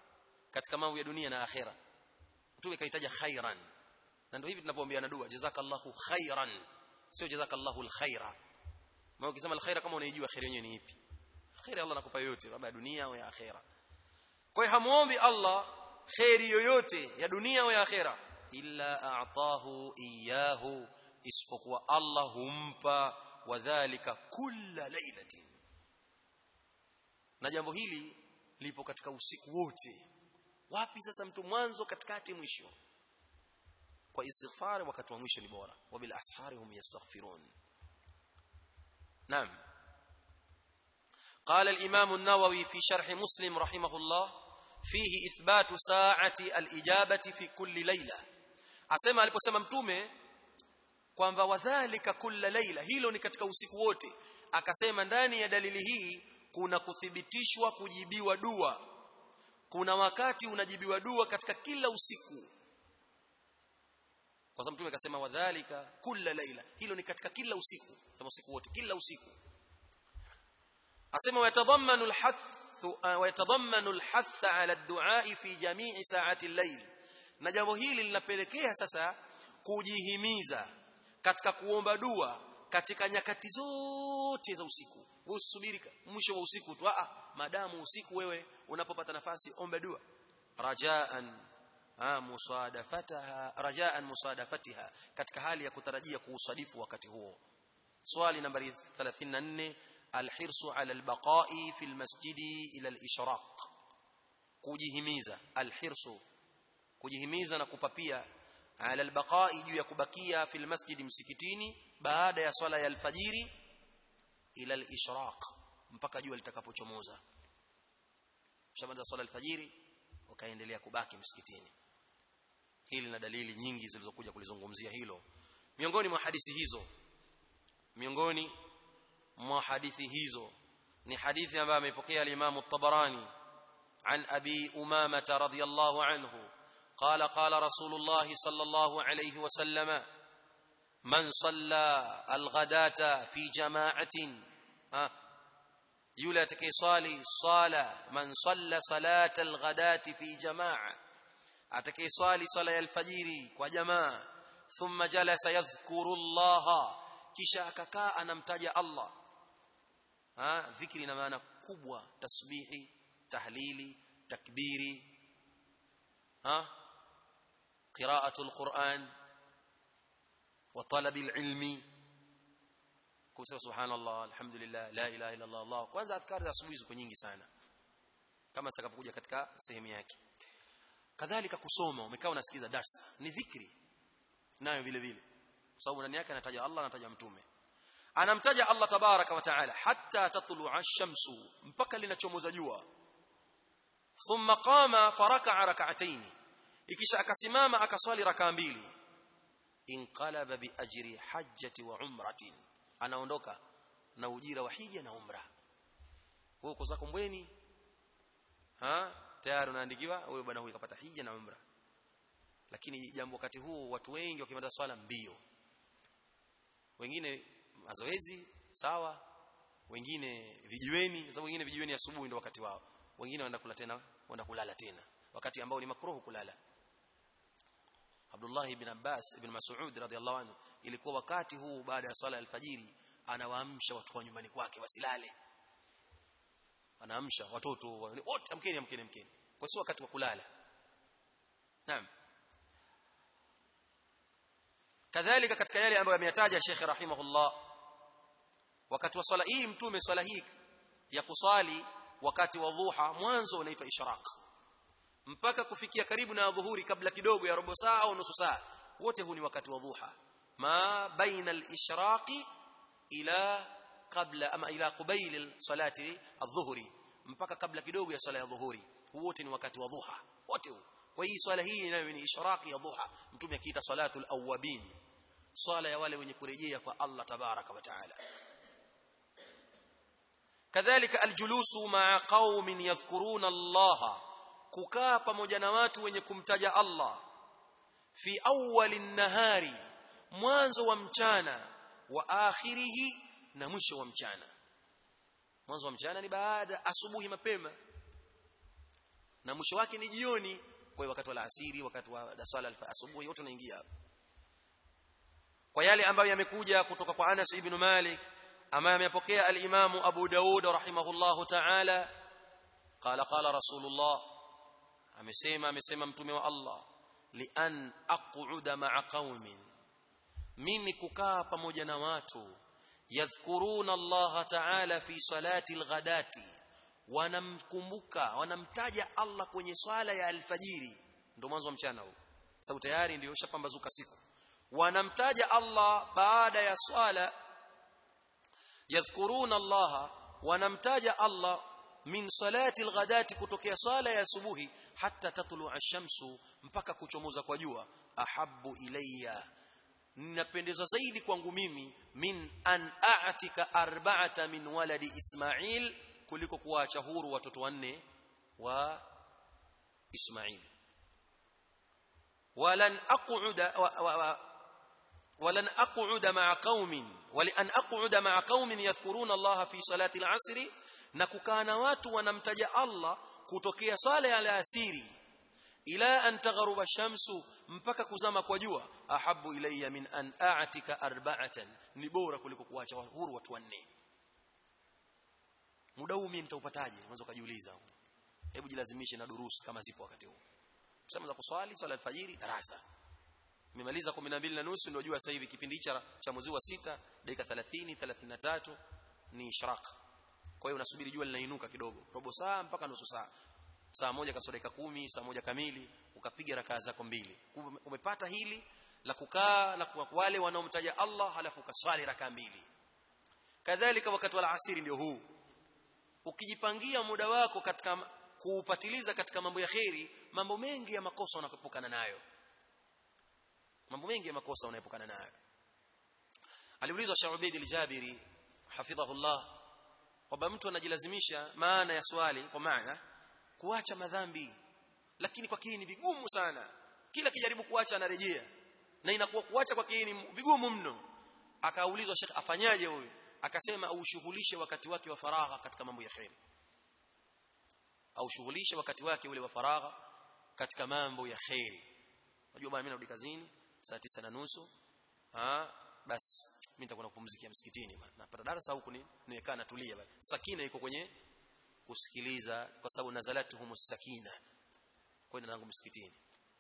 katika mambo ya dunia na akhera mtume kaitaja khairan na ndio hivi tunapoombeana dua jazakallahu khairan sio jazakallahu alkhaira maana ukisema alkhaira kama unaijua khair yenyewe ni ipi khair Allah anakupa yote labda ya dunia au ya akhera kwa hiyo hamuombi Allah khairi yoyote ya dunia au ya akhera illa a'tahu iyyahu isipokuwa Allah humpa wadhālika kulla lailatin na jambo hili lipo katika usiku wote wapi sasa mtu mwanzo katikati mwisho kwa istighfar wakati wa mwisho ni bora wabil ashari hum yastaghfirun naam قال الإمام النووي في شرح مسلم رحمه الله فيه إثبات ساعة الإجابة في كل ليلة أسمع aliposema mtume kwamba wadhālika kulla laila hilo ni katika usiku wote akasema ndani ya dalili hii kuna kuthibitishwa kujibiwa dua kuna wakati unajibiwa dua katika kila usiku kwa sababu mtume akasema wadhālika kulla laila hilo ni katika kila usiku sema usiku wote kila usiku asema yatadhammanu alhath ويتضمن الحث على الدعاء في جميع ساعات الليل na jambo hili linapelekea sasa kujihimiza katika kuomba dua katika nyakati zote za usiku usubiri mwisho wa usiku tu a madamu usiku wewe unapopata nafasi omba dua rajaan musadafataha rajaan musadafatiha katika hali ya kutarajia kuusadifu wakati huo swali nambari 34 alhirsu ala albaqa'i fi almasjidi ila alishraq kujihimiza alhirsu kujihimiza na kupapia ala albaqa'i juu ya kubakia fi almasjidi msikitini baada ya swala ya alfajiri ila alishraq mpaka jua litakapochomoza shamaliza swala alfajiri wakaendelea kubaki msikitini hili na dalili nyingi zilizokuja kulizungumzia hilo miongoni mwa hadithi hizo miongoni mwa hadithi hizo ni hadithi ambayo amepokea al-Imam at-Tabarani عن أبي أمامة رضي الله عنه قال قال رسول الله صلى الله عليه وسلم من صلى الغداة في جماعة ها يولى تكيصالي صلى من صلى صلاة الغداة في جماعة أتكيصالي صلاة الفجر وجماعة ثم جلس يذكر الله kisha akakaa anamtaja Allah ha dhikri ina maana kubwa tasbihi tahlili takbiri ha qira'atul quran wa talabil ilmi kusema subhanallah alhamdulillah la ilaha illa allah allah kwanza adhkari za asubuhi ziko nyingi sana kama zitakapokuja katika sehemu yake kadhalika kusoma umekaa unasikiza darsa ni dhikri nayo vile vile sababu ndani yake anataja Allah anataja mtume anamtaja Allah tabaraka wa taala hatta tatlu'a ash-shamsu mpaka linachomoza jua thumma qama faraka'a rak'atayn ikisha akasimama akaswali raka mbili inqalaba bi ajri hajjati wa umratin anaondoka na ujira wa hija na umra wewe uko zako mbweni ha tayari unaandikiwa wewe bwana huyu kapata hija na umra lakini jambo wakati huu watu wengi wakimaliza swala mbio wengine mazoezi sawa wengine vijiweni sababu wengine vijiweni asubuhi ndio wakati wao wengine wanaenda kula tena wanaenda kulala tena wakati ambao ni makruhu kulala Abdullah ibn Abbas ibn Mas'ud radhiallahu anhu ilikuwa wakati huu baada ya swala alfajiri anawaamsha watu wa nyumbani kwake wasilale anaamsha watoto wote amkeni amkeni amkeni kwa sio wakati wa kulala naam kadhalika katika yale ambayo ameyataja Sheikh rahimahullah wakati wa swala hii mtume swala hii ya kuswali wakati wa dhuha mwanzo unaitwa ishraq mpaka kufikia karibu na dhuhuri kabla kidogo ya robo saa au nusu saa wote huu ni wakati wa dhuha ma baina al-ishraqi ila kabla ama ila qubayl salati adh-dhuhri mpaka kabla kidogo ya swala ya dhuhuri wote ni wakati wa dhuha wote huu kwa hii swala hii inayo ni ishraqi ya dhuha mtume akiita salatul awabin swala ya wale wenye kurejea kwa Allah tabaraka wa taala kadhalika aljulusu ma'a qaumin yadhkuruna Allah kukaa pamoja na watu wenye kumtaja Allah fi awwali nahari mwanzo wa mchana wa akhirihi na mwisho wa mchana mwanzo wa mchana ni baada asubuhi mapema na mwisho wake ni jioni kwa hiyo wakati wa alasiri wakati wa swala asubuhi yote unaingia hapo kwa yale ambayo yamekuja kutoka kwa Anas ibn Malik ambaye amepokea al-Imam Abu Daud rahimahullahu ta'ala qala qala Rasulullah amesema amesema mtume wa Allah li an aq'uda ma'a qaumin mimi kukaa pamoja na watu yadhkuruna Allah ta'ala fi salati al-ghadati wanamkumbuka wanamtaja Allah kwenye swala ya alfajiri ndio mwanzo wa mchana huu sababu tayari ndio shapambazuka siku wanamtaja Allah baada ya swala yadhkuruna Allah wanamtaja Allah min salati alghadati kutokea swala ya asubuhi hatta tatlu ash-shamsu mpaka kuchomoza kwa jua ahabbu ilayya ninapendezwa zaidi kwangu mimi min an a'tika arba'ata min waladi Ismail kuliko kuwaacha huru watoto wanne wa Ismail walan aq'uda wa, wa, wa, ولن أقعد مع قوم ولأن أقعد مع قوم يذكرون الله في صلاة العصر نكوكان watu wanamtaja Allah kutokea swala ya alasiri ila an taghruba shamsu mpaka kuzama kwa jua ahabu ilayya min an a'tika arba'atan ni bora kuliko kuacha huru watu wanne muda huu mimi nitaupataje unaweza kujiuliza hebu jilazimishe na durusi kama zipo wakati huu sema za kuswali swala alfajiri darasa nimemaliza 12 na nusu ndio jua sasa hivi kipindi cha cha mwezi wa sita dakika 30 33 ni ishraq kwa hiyo unasubiri jua linainuka kidogo robo saa mpaka nusu saa saa moja kasoro dakika kumi saa moja kamili ukapiga rakaa zako mbili umepata hili la kukaa na kwa wale wanaomtaja Allah halafu ukaswali rakaa mbili kadhalika wakati wa asiri ndio huu ukijipangia muda wako katika kuupatiliza katika mambo ya kheri mambo mengi ya makosa unakopukana nayo mambo mengi ya makosa unaepukana nayo aliulizwa Shaubaid al-Jabiri hafidhahullah kwamba mtu anajilazimisha maana ya swali kwa maana kuacha madhambi lakini kwa kile ni vigumu sana kila kijaribu kuacha anarejea na inakuwa kuacha kwa kile ni vigumu mno akaulizwa Sheikh afanyaje huyu akasema aushughulishe wakati wake wa faragha katika mambo ya khair aushughulishe wakati wake ule wa faragha katika mambo ya khair unajua bwana mimi narudi kazini saa tisa na nusu ah basi mimi nitakwenda kupumzikia msikitini bwana napata darasa huku ni niwekaa natulia bwana sakina iko kwenye kusikiliza kwa sababu nazalatuhumus sakina kwenda nangu msikitini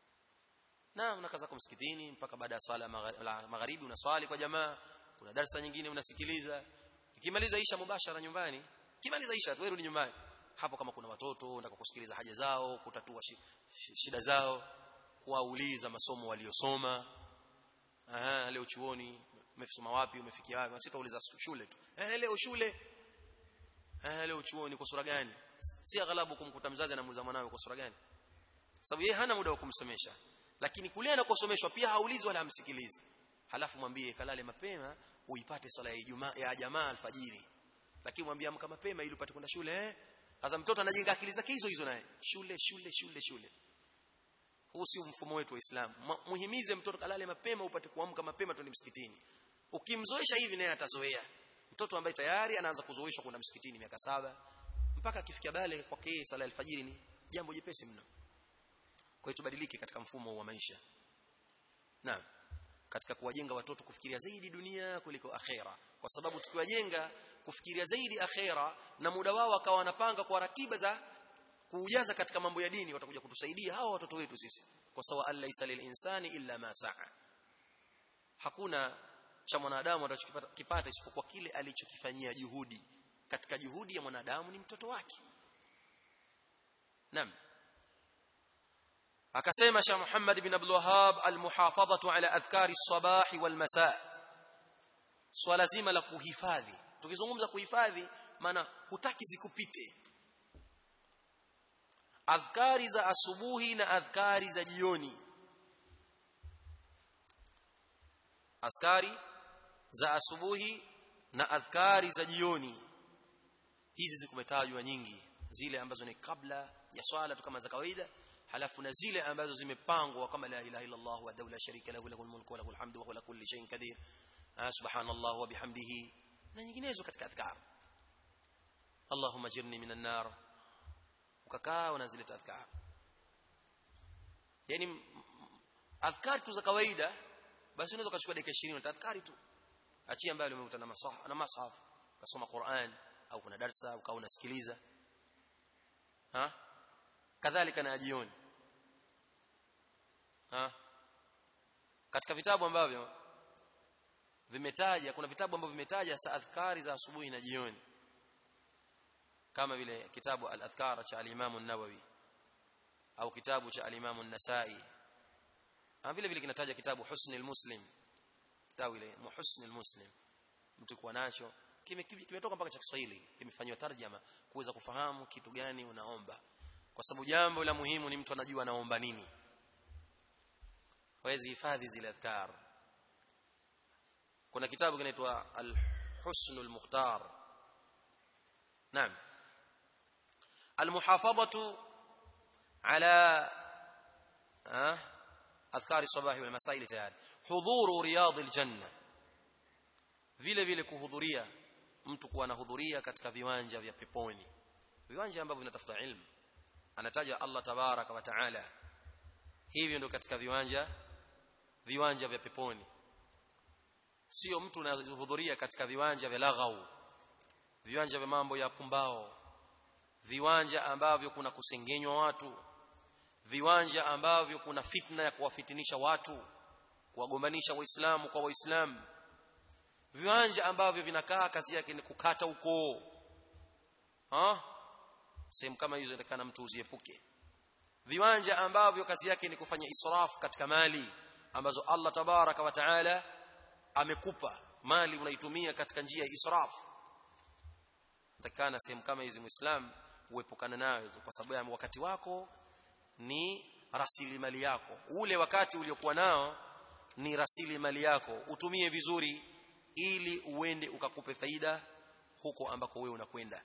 na unakaa zako msikitini mpaka baada ya swala magharibi unaswali kwa jamaa kuna darasa nyingine unasikiliza ikimaliza isha mubashara nyumbani kimaliza isha tu rudi nyumbani hapo kama kuna watoto unataka kusikiliza haja zao kutatua shida zao kuwauliza masomo waliosoma aha leo chuoni umesoma wapi umefikia wapi sitauliza shule tu eh leo shule eh leo chuoni kwa sura gani si aghalabu kumkuta mzazi anamuuliza mwanawe kwa sura gani sababu yeye hana muda wa kumsomesha lakini kule anakosomeshwa pia haulizi wala hamsikilizi halafu mwambie kalale mapema uipate swala ya Ijumaa ya jamaa alfajiri lakini mwambie amka mapema ili upate kwenda shule eh sasa mtoto anajenga akili zake hizo hizo naye shule shule shule shule huu si mfumo wetu wa Uislamu muhimize mtoto kalale mapema upate kuamka mapema twende msikitini ukimzoesha hivi naye atazoea mtoto ambaye tayari anaanza kuzoeshwa kwenda msikitini miaka saba mpaka akifikia bale kwake yeye sala alfajiri ni jambo jepesi mno kwa hiyo tubadilike katika mfumo wa maisha na katika kuwajenga watoto kufikiria zaidi dunia kuliko akhera kwa sababu tukiwajenga kufikiria zaidi akhera na muda wao akawa wanapanga kwa ratiba za kuujaza katika mambo ya dini watakuja kutusaidia hawa watoto wetu sisi kwa sawa alaysa lil insani illa ma saa hakuna cha mwanadamu atakachokipata isipokuwa kile alichokifanyia juhudi katika juhudi ya mwanadamu ni mtoto wake naam akasema Sheikh Muhammad bin Abdul Wahhab almuhafadhatu ala adhkari as-sabah wal masa swala zima la kuhifadhi tukizungumza kuhifadhi maana hutaki zikupite adhkari za asubuhi na adhkari za jioni askari za asubuhi na adhkari za jioni hizi zikumetajwa nyingi zile ambazo ni kabla ya swala tu kama za kawaida halafu na zile ambazo zimepangwa kama la ilaha illa Allah wa la sharika lahu lahul mulku wa lahul hamdu wa huwa kulli shay'in qadir subhanallah wa bihamdihi na nyinginezo katika adhkar Allahumma jirni minan nar ukakaa unazileta adhkar yani adhkar tu za kawaida basi unaweza kuchukua dakika 20 na adhkari tu achia ambayo umekuta na masah na mashaf ukasoma Qur'an au kuna darsa au unasikiliza ha kadhalika na jioni ha katika vitabu ambavyo vimetaja kuna vitabu ambavyo vimetaja sa adhkari za asubuhi na jioni kama vile kitabu al-adhkar cha al-Imam an-Nawawi au kitabu cha al-Imam an-Nasa'i na vile vile kinataja kitabu Husn al-Muslim kitabu ile Husn al-Muslim mtu kuwa nacho kimetoka mpaka cha Kiswahili kimefanywa tarjama kuweza kufahamu kitu gani unaomba kwa sababu jambo la muhimu ni mtu anajua anaomba nini wawezi hifadhi zile adhkar kuna kitabu kinaitwa al-Husn al-Mukhtar naam المحافظه على اذكار الصباح والمساء tayari hudhuru riyad aljanna vile vile kuhudhuria mtu kuwa anahudhuria katika viwanja vya peponi viwanja ambavyo vinatafuta ilmu anataja Allah tabaraka wa taala hivyo ndio katika viwanja viwanja vya peponi sio mtu anahudhuria katika viwanja vya laghau viwanja vya mambo ya pumbao viwanja ambavyo kuna kusengenywa watu viwanja ambavyo kuna fitna ya kuwafitinisha watu kuwagombanisha waislamu kwa waislamu viwanja ambavyo vinakaa kazi yake ni kukata ukoo ha sehemu kama hizo inataka mtu uziepuke viwanja ambavyo kazi yake ni kufanya israfu katika mali ambazo Allah tabaraka wa taala amekupa mali unaitumia katika njia ya israfu takana sehemu kama hizi muislam uepukana nayo kwa sababu wakati wako ni rasilimali yako ule wakati uliokuwa nao ni rasilimali yako utumie vizuri ili uende ukakupe faida huko ambako wewe unakwenda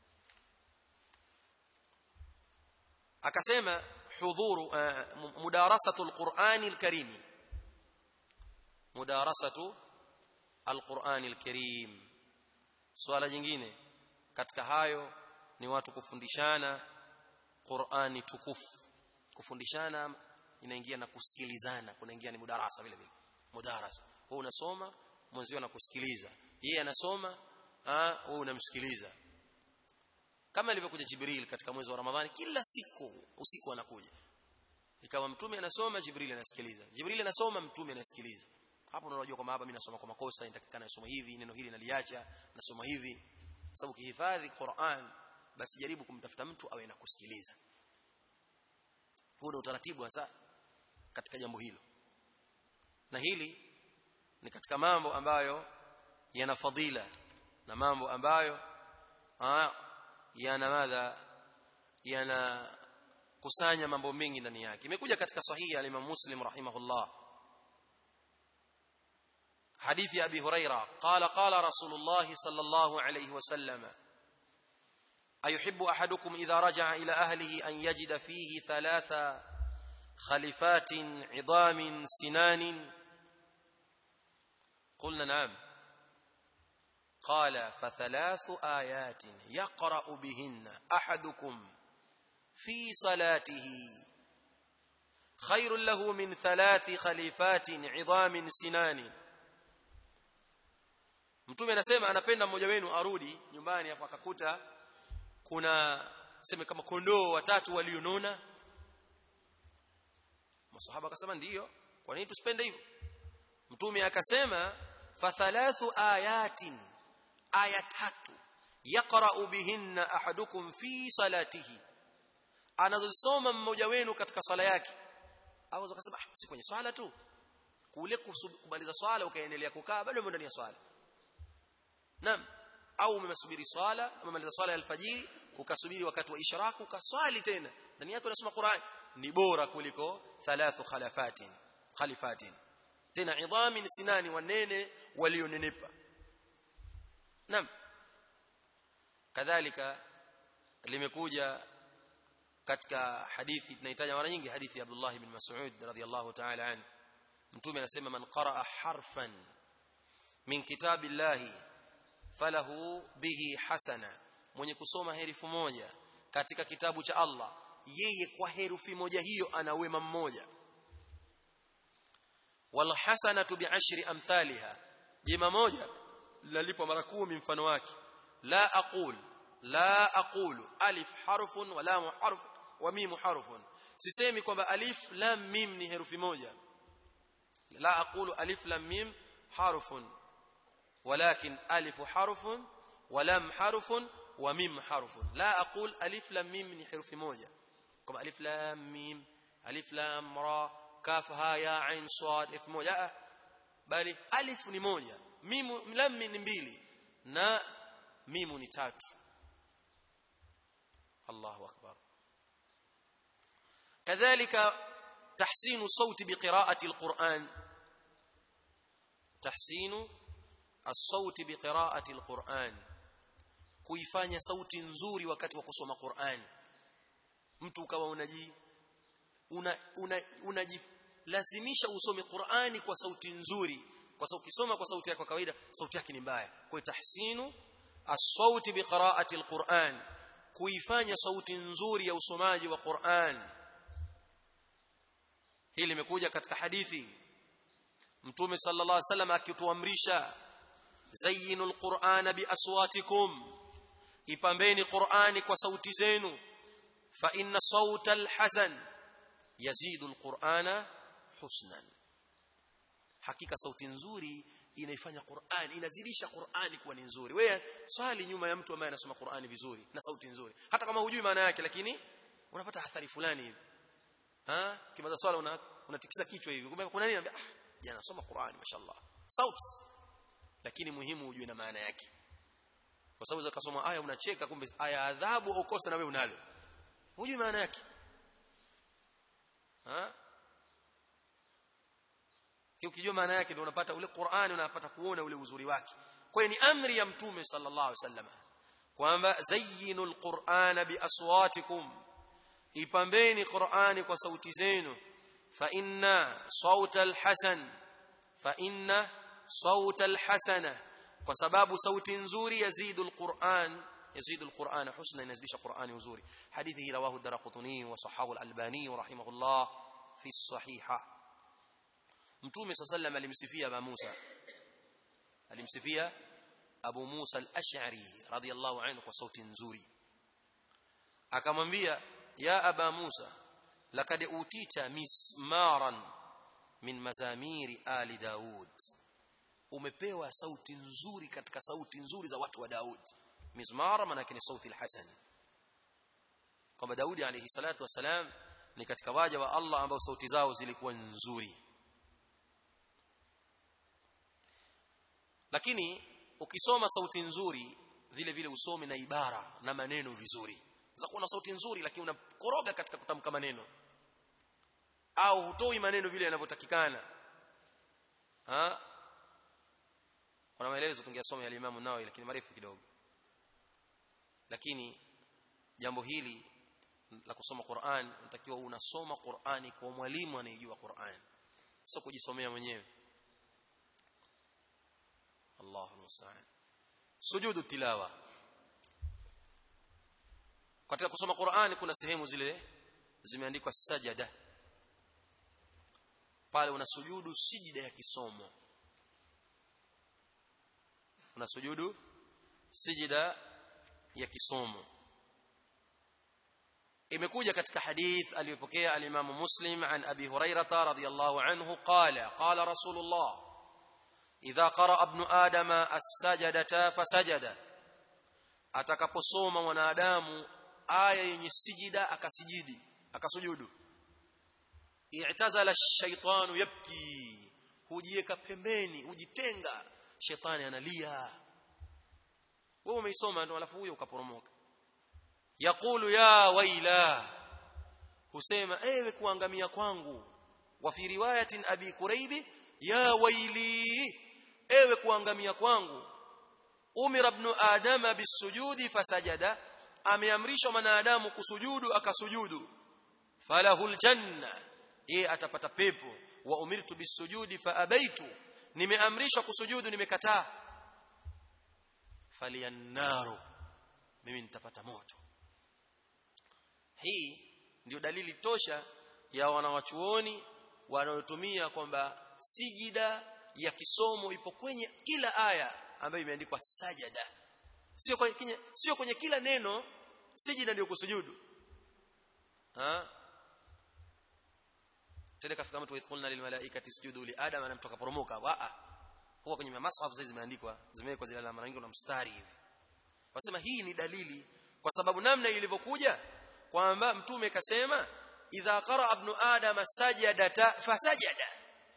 akasema hudhuru uh, mudarasatu alqur'ani alkarim mudarasatu alqur'ani alkarim swala jingine katika hayo ni watu kufundishana Qur'ani tukufu kufundishana inaingia na kusikilizana kunaingia ni mudarasa vile vile mudarasa wewe unasoma mwenzio anakusikiliza yeye anasoma ah wewe unamsikiliza kama ilivyokuja Jibril katika mwezi wa Ramadhani kila siku usiku anakuja ikawa mtume anasoma Jibril anasikiliza Jibril anasoma mtume anasikiliza hapo unajua kwamba hapa mimi nasoma kwa makosa nitakikana nasoma hivi neno hili naliacha nasoma hivi sababu kihifadhi Qur'an basi jaribu kumtafuta mtu awe na kusikiliza huo ndio utaratibu hasa katika jambo hilo na hili ni katika mambo ambayo yana fadhila na mambo ambayo yana madha yana kusanya mambo mengi ndani yake imekuja katika sahihi ya Imam Muslim rahimahullah حديث أبي هريرة قال قال رسول الله صلى الله عليه وسلم أيحب أحدكم إذا رجع إلى أهله أن يجد فيه ثلاث خلفات عظام سنان قلنا نعم قال فثلاث آيات يقرأ بهن أحدكم في صلاته خير له من ثلاث خليفات عظام سنان mtume anasema anapenda mmoja wenu arudi nyumbani hapo akakuta kuna sema kama kondoo watatu walionona masahaba akasema ndiyo kwa nini tusipende hivyo mtume akasema fa thalathu ayatin aya tatu yaqra'u bihinna ahadukum fi salatihi anazosoma mmoja wenu katika swala yake au akasema si kwenye swala tu kule kumaliza swala ukaendelea kukaa bado ndani ya swala Naam. Au umemsubiri swala, umemaliza swala ya alfajiri, ukasubiri wakati wa ishraku ukaswali tena. Ndani yako unasoma Qur'an. Ni bora kuliko thalathu khalafatin, khalifatin. Tena idhamin sinani wanene walionenepa. Naam. Kadhalika limekuja katika hadithi tunahitaji mara nyingi hadithi ya Abdullah ibn Mas'ud radhiyallahu ta'ala anhu. Mtume anasema man qaraa harfan min kitabillahi falahu bihi hasana mwenye kusoma herufi moja katika kitabu cha Allah yeye kwa herufi moja hiyo ana wema mmoja wal hasanatu bi'ashri amthaliha jema moja lalipwa mara 10 mfano wake la aqul la aqulu alif harfun wa lam harf wa mim harfun sisemi kwamba alif lam mim ni herufi moja la aqulu alif lam mim harfun ولكن ألف حرف ولم حرف وميم حرف لا أقول ألف لام ميم ni herufi moja kama alif lam mim alif lam ra kaf ha ya ain sad elfu moja bali alif ni moja mim lam ni mbili na mimu ni tatu Allahu akbar kadhalika tahsinu sauti biqiraati alquran tahsinu الصوت بقراءة القرآن kuifanya sauti nzuri wakati wa kusoma Qur'an mtu ukawa unaji una, una, unajilazimisha usome Qur'ani kwa sauti nzuri kwa sababu ukisoma kwa sauti yako kawaida sauti yake ni mbaya kwa tahsinu as-sauti biqira'ati al-Qur'an kuifanya sauti nzuri ya usomaji wa Qur'an hili limekuja katika hadithi Mtume sallallahu alaihi wasallam akituamrisha zayyinu alqur'ana biaswatikum ipambeni qur'ani kwa sauti zenu fa inna sawta alhasan yazidu alqur'ana husnan hakika sauti nzuri inaifanya Qur'an inazidisha Qur'ani kuwa ni nzuri wewe swali nyuma ya mtu ambaye anasoma Qur'ani vizuri na sauti nzuri hata kama hujui maana yake lakini unapata athari fulani hivi ha kimaza swala una unatikisa kichwa hivi kumbe kuna nini ah jana nasoma Qur'ani mashallah sauti lakini muhimu ujue na maana yake kwa sababu za kusoma aya unacheka kumbe aya adhabu ukosa na wewe unalo hujui maana yake ha ukijua maana yake ndio unapata ule Qur'ani unapata kuona ule uzuri wake kwa hiyo ni amri ya mtume sallallahu alaihi wasallam kwamba zayyinul qur'ana biaswatikum ipambeni Qur'ani kwa sauti zenu fa inna sautal hasan fa inna صوت الحسنه kwa sababu sauti nzuri yazidu alquran yazidu alquran husna inazidisha qurani uzuri hadithi hii rawahu darqutni wa sahahu alalbani rahimahullah fi sahiha mtume sallallahu alimsifia abu Musa alimsifia abu Musa al-Ash'ari radiyallahu anhu kwa sauti nzuri akamwambia ya aba Musa laqad utita mismaran min mazamiri ali daud umepewa sauti nzuri katika sauti nzuri za watu wa Daud mizmara maana yake ni sauti al-hasan kwamba Daudi alayhi salatu wasalam ni katika waja wa Allah ambao sauti zao zilikuwa nzuri lakini ukisoma sauti nzuri vile vile usome na ibara na maneno vizuri za kuwa na sauti nzuri lakini unakoroga katika kutamka maneno au hutoi maneno vile yanavyotakikana ha kuna maelezo tungesoma ya Imam Nawawi lakini marefu kidogo lakini jambo hili la kusoma Qur'an unatakiwa unasoma Qur'ani kwa mwalimu anayejua Qur'an sio kujisomea mwenyewe Allahu musta'an sujudu tilawa katika kusoma Qur'ani kuna sehemu zile zimeandikwa sajada pale unasujudu sijida ya kisomo unasujudu sijida ya kisomo imekuja katika hadith aliyopokea al-Imam Muslim an Abi Hurairah radhiyallahu anhu qala qala Rasulullah idha qara ibn adama as-sajdata fasajada atakaposoma mwanadamu aya yenye sijida akasijidi akasujudu i'tazala ash-shaytanu yabki hujieka pembeni hujitenga shetani analia wewe umeisoma ndo alafu huyo ukaporomoka yaqulu ya waila husema ewe kuangamia kwangu wa fi riwayatin abi kuraibi ya waili ewe kuangamia kwangu umira ibn adama bisujudi fasajada ameamrishwa mwanadamu kusujudu akasujudu falahul janna yeye atapata pepo wa umirtu bisujudi fa abaitu nimeamrishwa kusujudu nimekataa faliyannaru mimi nitapata moto hii ndio dalili tosha ya wanawachuoni wanaotumia kwamba sijida ya kisomo ipo kwenye kila aya ambayo imeandikwa sajada sio kwenye sio kwenye kila neno sijida ndio kusujudu ha tena kafika mtu waithqulna lil malaikati isjudu li adam anamtoka poromoka wa huwa kwenye masahaf zile zimeandikwa zimewekwa zile alama rangi na mstari hivi wasema hii ni dalili kwa sababu namna ilivyokuja kwamba mtume kasema idha qara ibn adam sajadata fasajada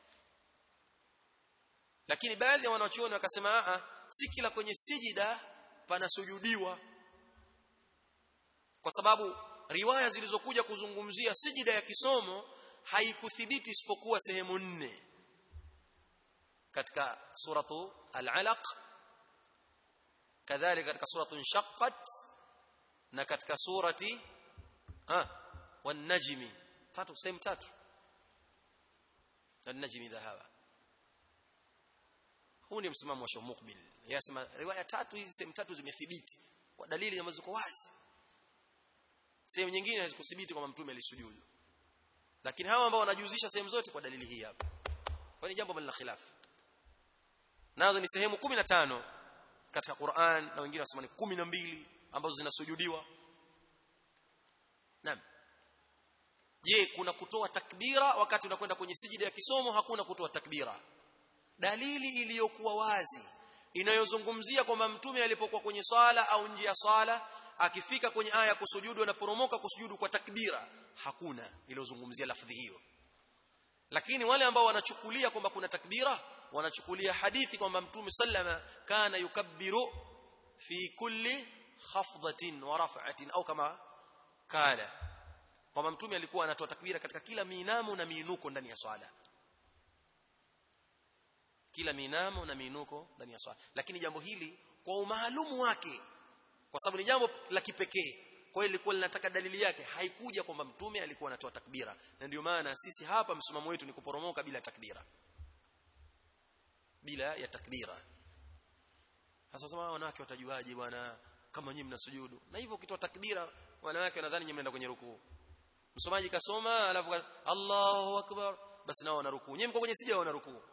lakini baadhi ya wanachuoni wakasema a si kila kwenye sijida panasujudiwa kwa sababu riwaya zilizokuja kuzungumzia sijida ya kisomo haikuthibiti isipokuwa sehemu nne katika suratu al-alaq kadhalika katika suratu inshaqqat na katika surati ah wan-najmi tatu sehemu tatu an-najmi dhahaba huu ni msimamo wa Sheikh Muqbil yasema riwaya tatu hizi sehemu tatu zimethibiti kwa dalili ambazo ziko wazi sehemu nyingine hazikuthibiti kwamba mtume alisujudu lakini hawa ambao wanajuzisha sehemu zote kwa dalili hii hapa kwa ni jambo la khilaf nazo ni sehemu 15 katika Qur'an na wengine wasema ni 12 ambazo zinasujudiwa naam je kuna kutoa takbira wakati unakwenda kwenye sijida ya kisomo hakuna kutoa takbira dalili iliyokuwa wazi inayozungumzia kwamba mtume alipokuwa kwenye swala au nje ya swala akifika kwenye aya kusujudu anaporomoka kusujudu kwa takbira hakuna iliyozungumzia lafdhi hiyo lakini wale ambao wanachukulia kwamba kuna takbira wanachukulia hadithi kwamba mtume sallama kana yukabbiru fi kulli khafdatin wa raf'atin au kama kala kwamba mtume alikuwa anatoa takbira katika kila minamo na miinuko ndani ya swala kila minamo na miinuko ndani ya swala lakini jambo hili kwa umaalumu wake kwa sababu ni jambo la kipekee kwa hiyo ilikuwa linataka dalili yake haikuja kwamba mtume alikuwa anatoa takbira na ndio maana sisi hapa msimamo wetu ni kuporomoka bila takbira bila ya takbira sasa sema wanawake watajuaje bwana kama nyinyi mnasujudu na hivyo ukitoa takbira wanawake wanadhani nyinyi mnaenda kwenye rukuu msomaji kasoma alafu Allahu akbar basi nao wana rukuu nyinyi mko kwenye sija wana rukuu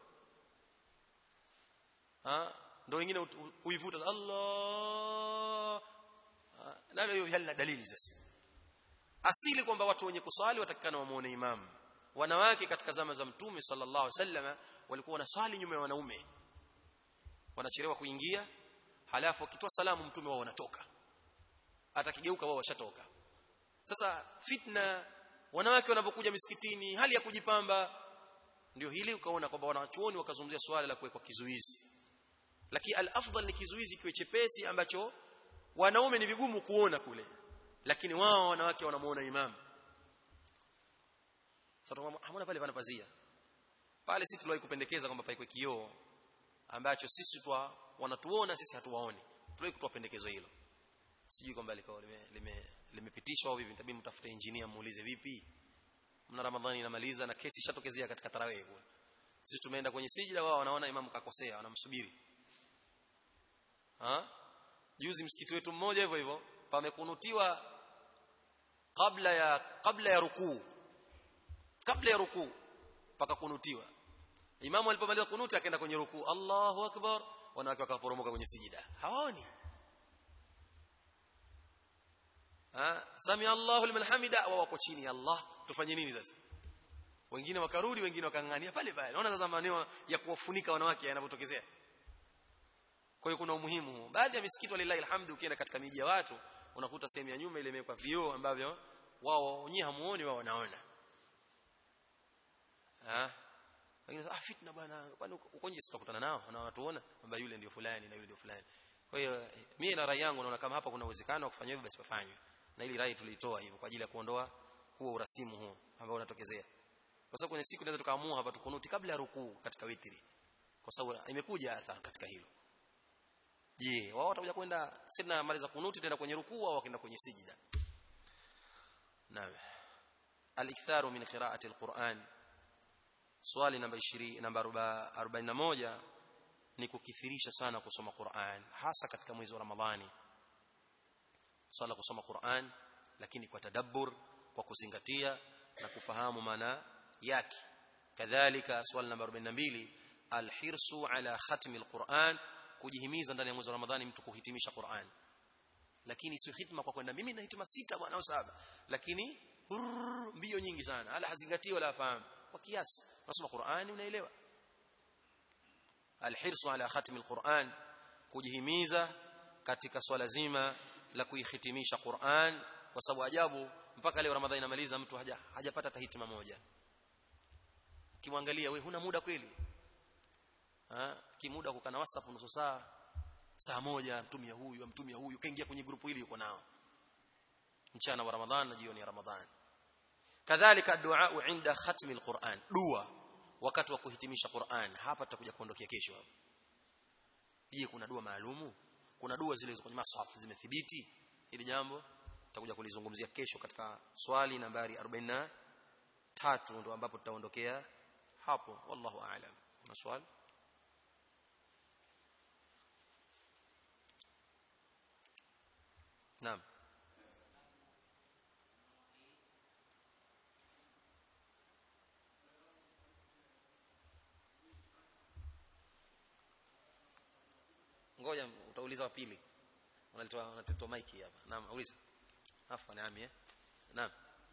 ah ndio wengine uivuta Allah nalo hiyo halina dalili sasa asili kwamba watu wenye kuswali watakikana wamuone imamu wanawake katika zama za mtume sallallahu alaihi wasallam walikuwa wanaswali nyuma ya wanaume wanachelewa kuingia halafu wakitoa salamu mtume wao wanatoka atakigeuka wao washatoka sasa fitna wanawake wanapokuja misikitini hali ya kujipamba ndio hili ukaona kwamba wanachuoni wakazungumzia swala la kuwekwa kizuizi lakini al-afdal ni kizuizi kiwe chepesi ambacho wanaume ni vigumu kuona kule lakini wao wanawake wanamuona imam sasa hamuna pale pana pazia pale sisi tuliwahi kupendekeza kwamba paikwe kioo ambacho sisi twa wanatuona sisi hatuwaoni tuliwahi kutoa pendekezo hilo sijui kwamba likao limepitishwa au vipi tabii mtafute engineer muulize vipi mna ramadhani inamaliza na kesi ishatokezea katika tarawih kule sisi tumeenda kwenye sijida wao wanaona imam kakosea wanamsubiri ha juzi msikiti wetu mmoja hivyo hivyo pamekunutiwa kabla ya kabla ya rukuu kabla ya rukuu pakakunutiwa imamu alipomaliza kunuti akaenda kwenye rukuu Allahu akbar wanawake wakaporomoka kwenye sijida hawaoni ha sami Allahu liman hamida wao wako chini Allah tufanye nini sasa wengine wakarudi wengine wakangania pale pale naona sasa maneno ya kuwafunika wanawake yanapotokezea kwa hiyo kuna umuhimu huu baadhi ya misikiti walilahi alhamdu ukienda katika miji ya watu unakuta sehemu ya nyuma ile imewekwa vioo ambavyo wao wenyewe hamuoni wao wanaona ah wengine ah fitna bwana kwani uko nje sitakutana nao na watuona kwamba yule ndio fulani na yule ndio fulani kwa hiyo mimi na rai yangu naona kama hapa kuna uwezekano wa kufanya hivyo basi pafanywe na ili rai tulitoa hivyo kwa ajili ya kuondoa huo urasimu huu ambao unatokezea kwa sababu kwenye siku tunaweza tukaamua hapa tukunuti kabla ya rukuu katika witri kwa sababu imekuja athari katika hilo je wao watakuja kwenda sina mali za kunuti tena kwenye rukuu au wakaenda kwenye sijida naam al-iktharu min qira'ati al-Qur'an swali namba 20 namba 41 ni kukithirisha sana kusoma Qur'an hasa katika mwezi wa Ramadhani swala kusoma Qur'an lakini kwa tadabbur kwa kuzingatia na kufahamu maana yake kadhalika swali namba 42 alhirsu ala khatmi alquran kujihimiza ndani ya mwezi wa ramadhani mtu kuhitimisha Qur'an lakini si hitma kwa kwenda mimi nahitima sita bwana au saba lakini hurr, mbio nyingi sana ala hazingatii wala fahamu kwa kiasi unasoma Qur'ani unaelewa alhirsu ala khatmi alquran kujihimiza katika swala zima la kuihitimisha Qur'an kwa sababu ajabu mpaka leo Ramadhani inamaliza mtu haja hajapata hata hitima moja kimwangalia wewe huna muda kweli ha kimuda kukana WhatsApp nusu saa saa moja mtumia huyu mtumia huyu kaingia kwenye grupu hili yuko nao mchana wa Ramadhan na jioni ya Ramadhan kadhalika dua inda khatmi alquran dua wakati wa kuhitimisha Qur'an hapa tutakuja kuondokea kesho hapo je kuna dua maalumu kuna dua zile kwenye masahaf zimethibiti hili jambo tutakuja kulizungumzia kesho katika swali nambari 43 ndio ambapo tutaondokea hapo wallahu aalam na swali naam ngoja utauliza wa pili unalitoa unatoa mic hapa naam uliza afa naam eh naam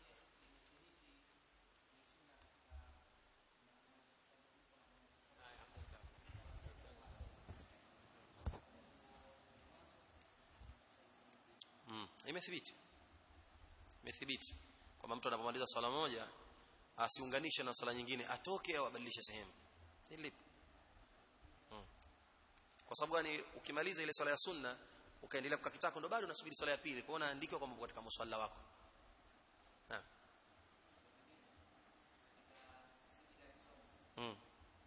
mm imethibiti imethibiti kwamba mtu anapomaliza swala moja asiunganishe na swala nyingine atoke au abadilishe sehemu hili kwa sababu gani ukimaliza ile swala ya sunna ukaendelea kukaa kitako ndo bado unasubiri swala ya pili kwa unaandikwa kwamba katika musalla wako ha. hmm.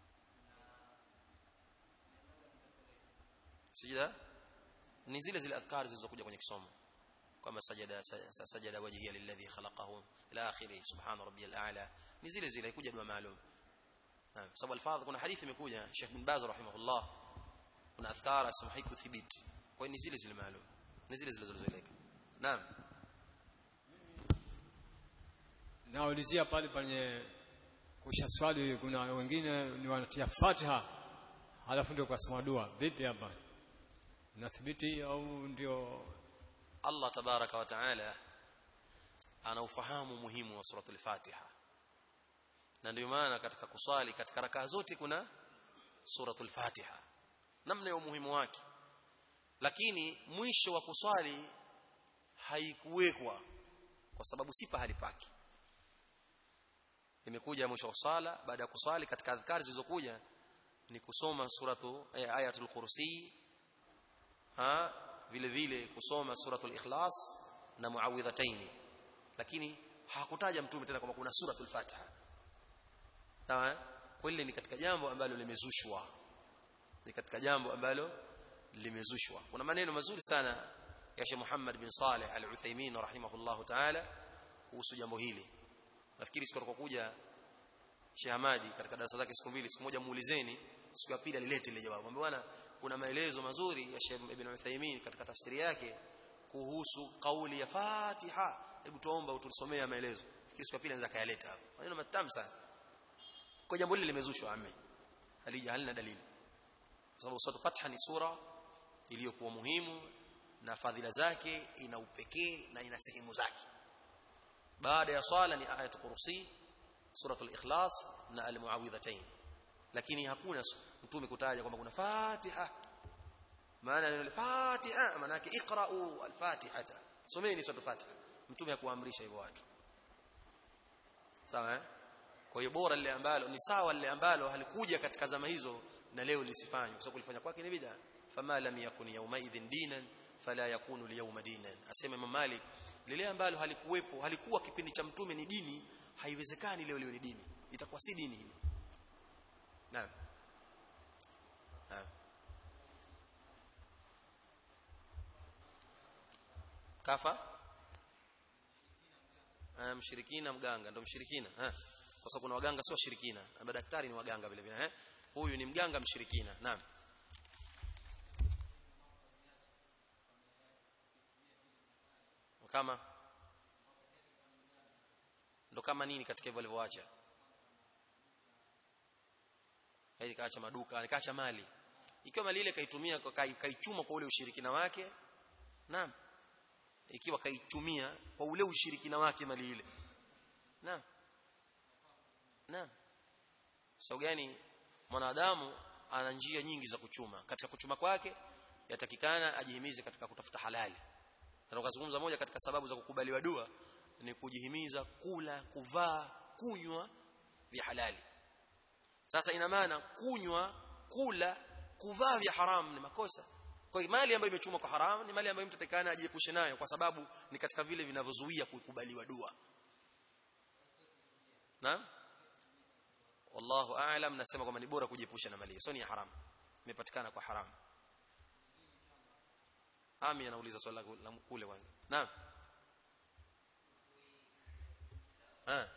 sijida ni zile zile adhkari zilizokuja kwenye kisomo kama sajada sajada wajhiya lilladhi khalaqahu ila akhirih subhana rabbiyal a'la ni zile zile haikuja dua maalum sababu alfadh kuna hadithi imekuja Sheikh bin Baz rahimahullah kuna adhkara asema haikuthibiti kwa hiyo ni zile zile maalum ni zile zile zilizoeleka naam naulizia pale pale kusha swali kuna wengine ni wanatia Fatiha halafu ndio kasoma dua vipi hapa nathibiti au ndio Allah tabaraka wa taala ana ufahamu muhimu wa suratul Fatiha na ndio maana katika kuswali katika rakaa zote kuna suratul Fatiha namna ya umuhimu wake lakini mwisho wa kuswali haikuwekwa kwa sababu si pahali pake imekuja mwisho wa sala baada ya kuswali katika adhkari zilizokuja ni kusoma suratu eh, ayatul kursi ha vile vile kusoma suratul ikhlas na muawidhataini lakini hakutaja mtume tena kwamba kuna suratul fatiha sawa kweli ni katika jambo ambalo limezushwa ni katika jambo ambalo limezushwa kuna maneno mazuri sana ya Sheikh Muhammad bin Saleh Al-Uthaymeen rahimahullahu ta'ala kuhusu jambo hili nafikiri siku atakapokuja Sheikh Hamadi katika darasa zake siku mbili siku moja muulizeni siku ya pili alilete ile jawabu ambaye bwana kuna maelezo mazuri ya Sheikh Ibn Uthaymeen katika tafsiri yake kuhusu kauli ya Fatiha hebu tuomba utusomea maelezo fikiri siku ya pili anaweza kayaleta hapo maneno matamu sana kwa jambo hili limezushwa ame halija halina dalili kwa sababu sura Fatiha ni sura iliyokuwa muhimu na fadhila zake ina upekee na ina sehemu zake baada ya swala ni ayatul kursi suratul ikhlas na almuawidhatayn lakini hakuna mtume kutaja kwamba kuna fatiha maana neno fatiha maana yake iqra'u alfatihata someni suratul fatiha mtume hakuamrisha hivyo watu sawa eh kwa hiyo bora lile ambalo ni sawa lile ambalo halikuja katika zama hizo na leo lisifanywe kwa sababu kulifanya kwake ni bid'a fama lam yakun yawma idhin dinan fala yakunu liyawma dinan asema Imam Malik lile ambalo halikuwepo halikuwa kipindi cha mtume ni dini haiwezekani leo leo ni dini itakuwa si dini hilo naam naam kafa ah mshirikina mganga ndo mshirikina ah kwa sababu kuna waganga sio washirikina na madaktari ni waganga vile vile eh huyu ni mganga mshirikina naam kama ndo kama nini katika hivyo alivyoacha hadi kaacha maduka nikaacha mali ikiwa mali ile kaitumia kaichuma kwa ule ushirikina wake naam ikiwa kaichumia kwa ule ushirikina wake mali ile naam naam sababu gani mwanadamu ana njia nyingi za kuchuma katika kuchuma kwake yatakikana ajihimize katika kutafuta halali na tukazungumza moja katika sababu za kukubaliwa dua ni kujihimiza kula kuvaa kunywa vya halali sasa ina maana kunywa kula kuvaa vya haramu ni makosa kwa hiyo mali ambayo imechumwa kwa haramu ni mali ambayo mtu atakana ajiepushe nayo kwa sababu ni katika vile vinavyozuia kukubaliwa dua na wallahu aalam nasema kwamba ni bora kujiepusha na mali hiyo sio ni haramu imepatikana kwa haramu ami anauliza swali la kule kwanza naam ah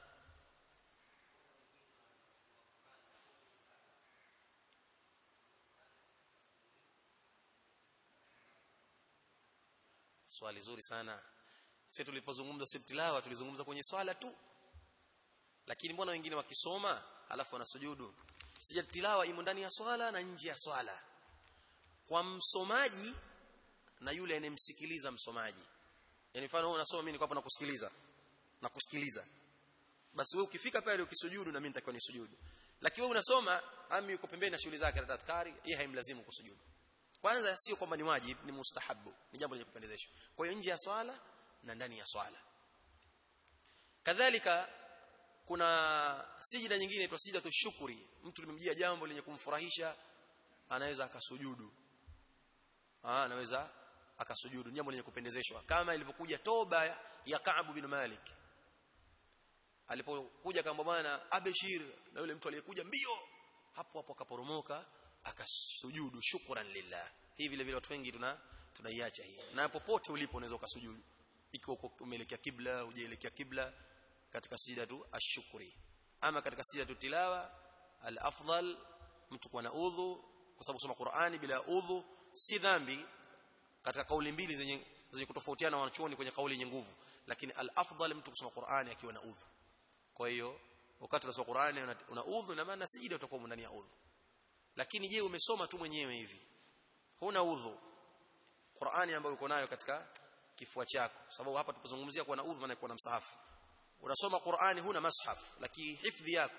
swali zuri sana sisi tulipozungumza si tilawa tulizungumza kwenye swala tu lakini mbona wengine wakisoma alafu wanasujudu sija tilawa imo ndani ya swala na nje ya swala kwa msomaji na yule anemsikiliza msomaji yani mfano wewe unasoma mimi niko hapa nakusikiliza nakusikiliza basi wewe ukifika pale ukisujudu na mimi nitakiwa nisujudu lakini wewe unasoma ami yuko pembeni na shughuli zake na tadhkari yeye haimlazimu kusujudu kwanza sio kwamba ni wajib ni mustahabu ni jambo lenye kupendezeshwa kwa hiyo nje ya swala na ndani ya swala kadhalika kuna sijida nyingine inaitwa sijidatu shukuri mtu limemjia jambo lenye kumfurahisha anaweza akasujudu ah anaweza akasujudu jambo lenye kupendezeshwa kama ilivyokuja toba ya Ka'b bin Malik alipokuja kamba bwana abeshir na yule mtu aliyekuja mbio hapo hapo akaporomoka akasujudu shukran lillah hii vile vile watu wengi tuna tunaiacha hii na popote ulipo unaweza ukasujudu ikiwa umeelekea kibla hujaelekea kibla katika sijida tu ashukuri ama katika sijida tu tilawa al-afdal mtu kuwa na udhu kwa sababu kusoma Qur'ani bila udhu si dhambi katika kauli mbili zenye zenye kutofautiana wanachuoni kwenye kauli yenye nguvu lakini al-afdal mtu kusoma Qur'ani akiwa na udhu kwa hiyo wakati unasoma Qur'ani una, una udhu na maana sijida utakuwa ndani ya udhu lakini je umesoma tu mwenyewe hivi huna udhu Qur'ani ambayo uko nayo katika kifua chako sababu hapa tupozungumzia kuwa na udhu maana kuwa na msahafu unasoma Qur'ani huna mashaf lakini hifdhi yako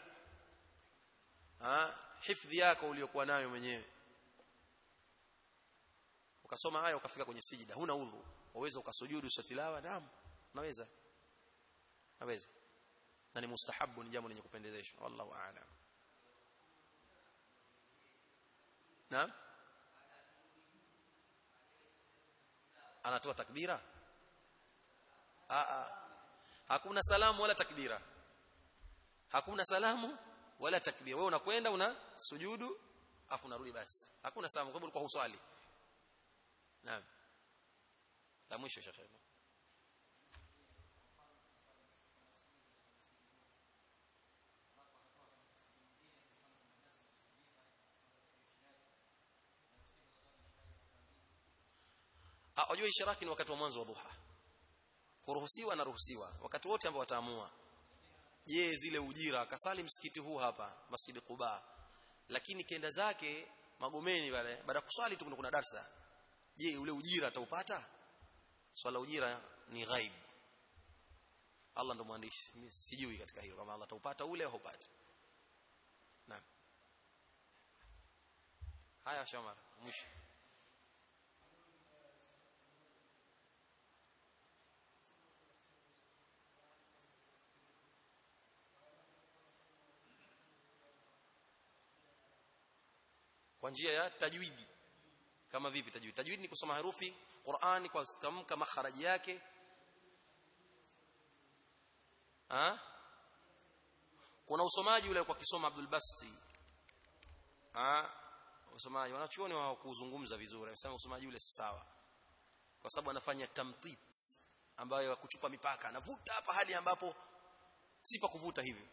ah hifdhi yako uliyokuwa nayo mwenyewe ukasoma haya ukafika kwenye sijida huna udhu waweza ukasujudu tilawa naam unaweza naweza na ni mustahabu ni jambo lenye kupendezeshwa wallahu a'lam naam anatoa takbira a a hakuna salamu wala takbira hakuna salamu wala takbira wewe unakwenda una sujudu afu unarudi basi hakuna salamu kwa sababu ulikuwa huswali naam la mwisho shekhe Unajua ishiraki ni wakati wa mwanzo wa dhuha. Kuruhusiwa na ruhusiwa wakati wote ambao wataamua. Je, zile ujira akasali msikiti huu hapa Masjid Quba. Lakini kenda zake Magomeni pale baada ya kuswali tu kuna darsa. Je, ule ujira ataupata? Swala ujira ni ghaib. Allah ndo mwandishi. Mimi sijui katika hilo kama Allah ataupata ule au haupati. Naam. Haya Shamar, mwisho. kwa njia ya tajwidi kama vipi tajwidi tajwidi ni kusoma herufi Qur'ani kwa tamka makharaji yake ha? kuna usomaji ule kwa kisoma Abdul Basti ha? usomaji wanachuoni wa kuzungumza vizuri anasema usomaji ule si sawa kwa sababu anafanya tamtit ambayo kuchupa mipaka anavuta hapa hadi ambapo si pa kuvuta hivi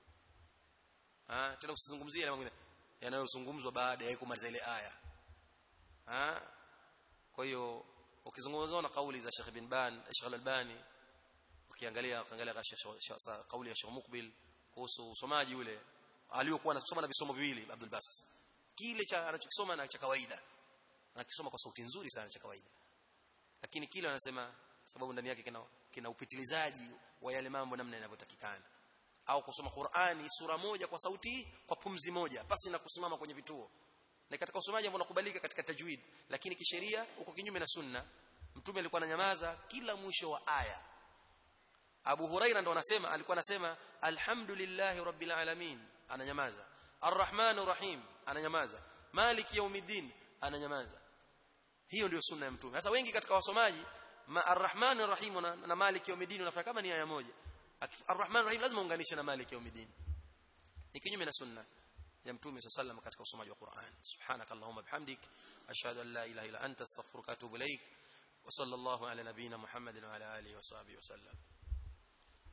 ah tena usizungumzie na mwingine yanayozungumzwa baada ya kumaliza ile aya ah kwa hiyo ukizungumzwa na kauli za Sheikh bin Ban Sheikh Al-Albani ukiangalia ukiangalia kauli ya Sheikh Mukbil kuhusu usomaji ule aliyokuwa anasoma na visomo viwili Abdul Basis kile cha anachokisoma na cha kawaida anakisoma kwa sauti nzuri sana cha kawaida lakini kile anasema sababu ndani yake kina, kina upitilizaji wa yale mambo namna yanavyotakikana au kusoma Qur'ani sura moja kwa sauti kwa pumzi moja basi na kusimama kwenye vituo na katika usomaji ambao unakubalika katika tajwid lakini kisheria uko kinyume na sunna mtume alikuwa ananyamaza kila mwisho wa aya Abu Huraira ndo anasema alikuwa anasema alhamdulillahi rabbil alamin ananyamaza arrahmanir rahim ananyamaza maliki yaumiddin ananyamaza hiyo ndio sunna ya mtume sasa wengi katika wasomaji ma arrahmanir rahim na, na maliki yaumiddin unafanya kama ni aya moja arrahmanir rahim lazima unganishe na maliki yaumiddin ni kinyume na sunna ya mtume sallallahu katika usomaji wa Qur'an subhanakallahumma bihamdik ashhadu an la ilaha illa anta astaghfiruka wa atubu ilaik wa sallallahu ala nabiyyina muhammadin wa ala alihi wa sahbihi wa sallam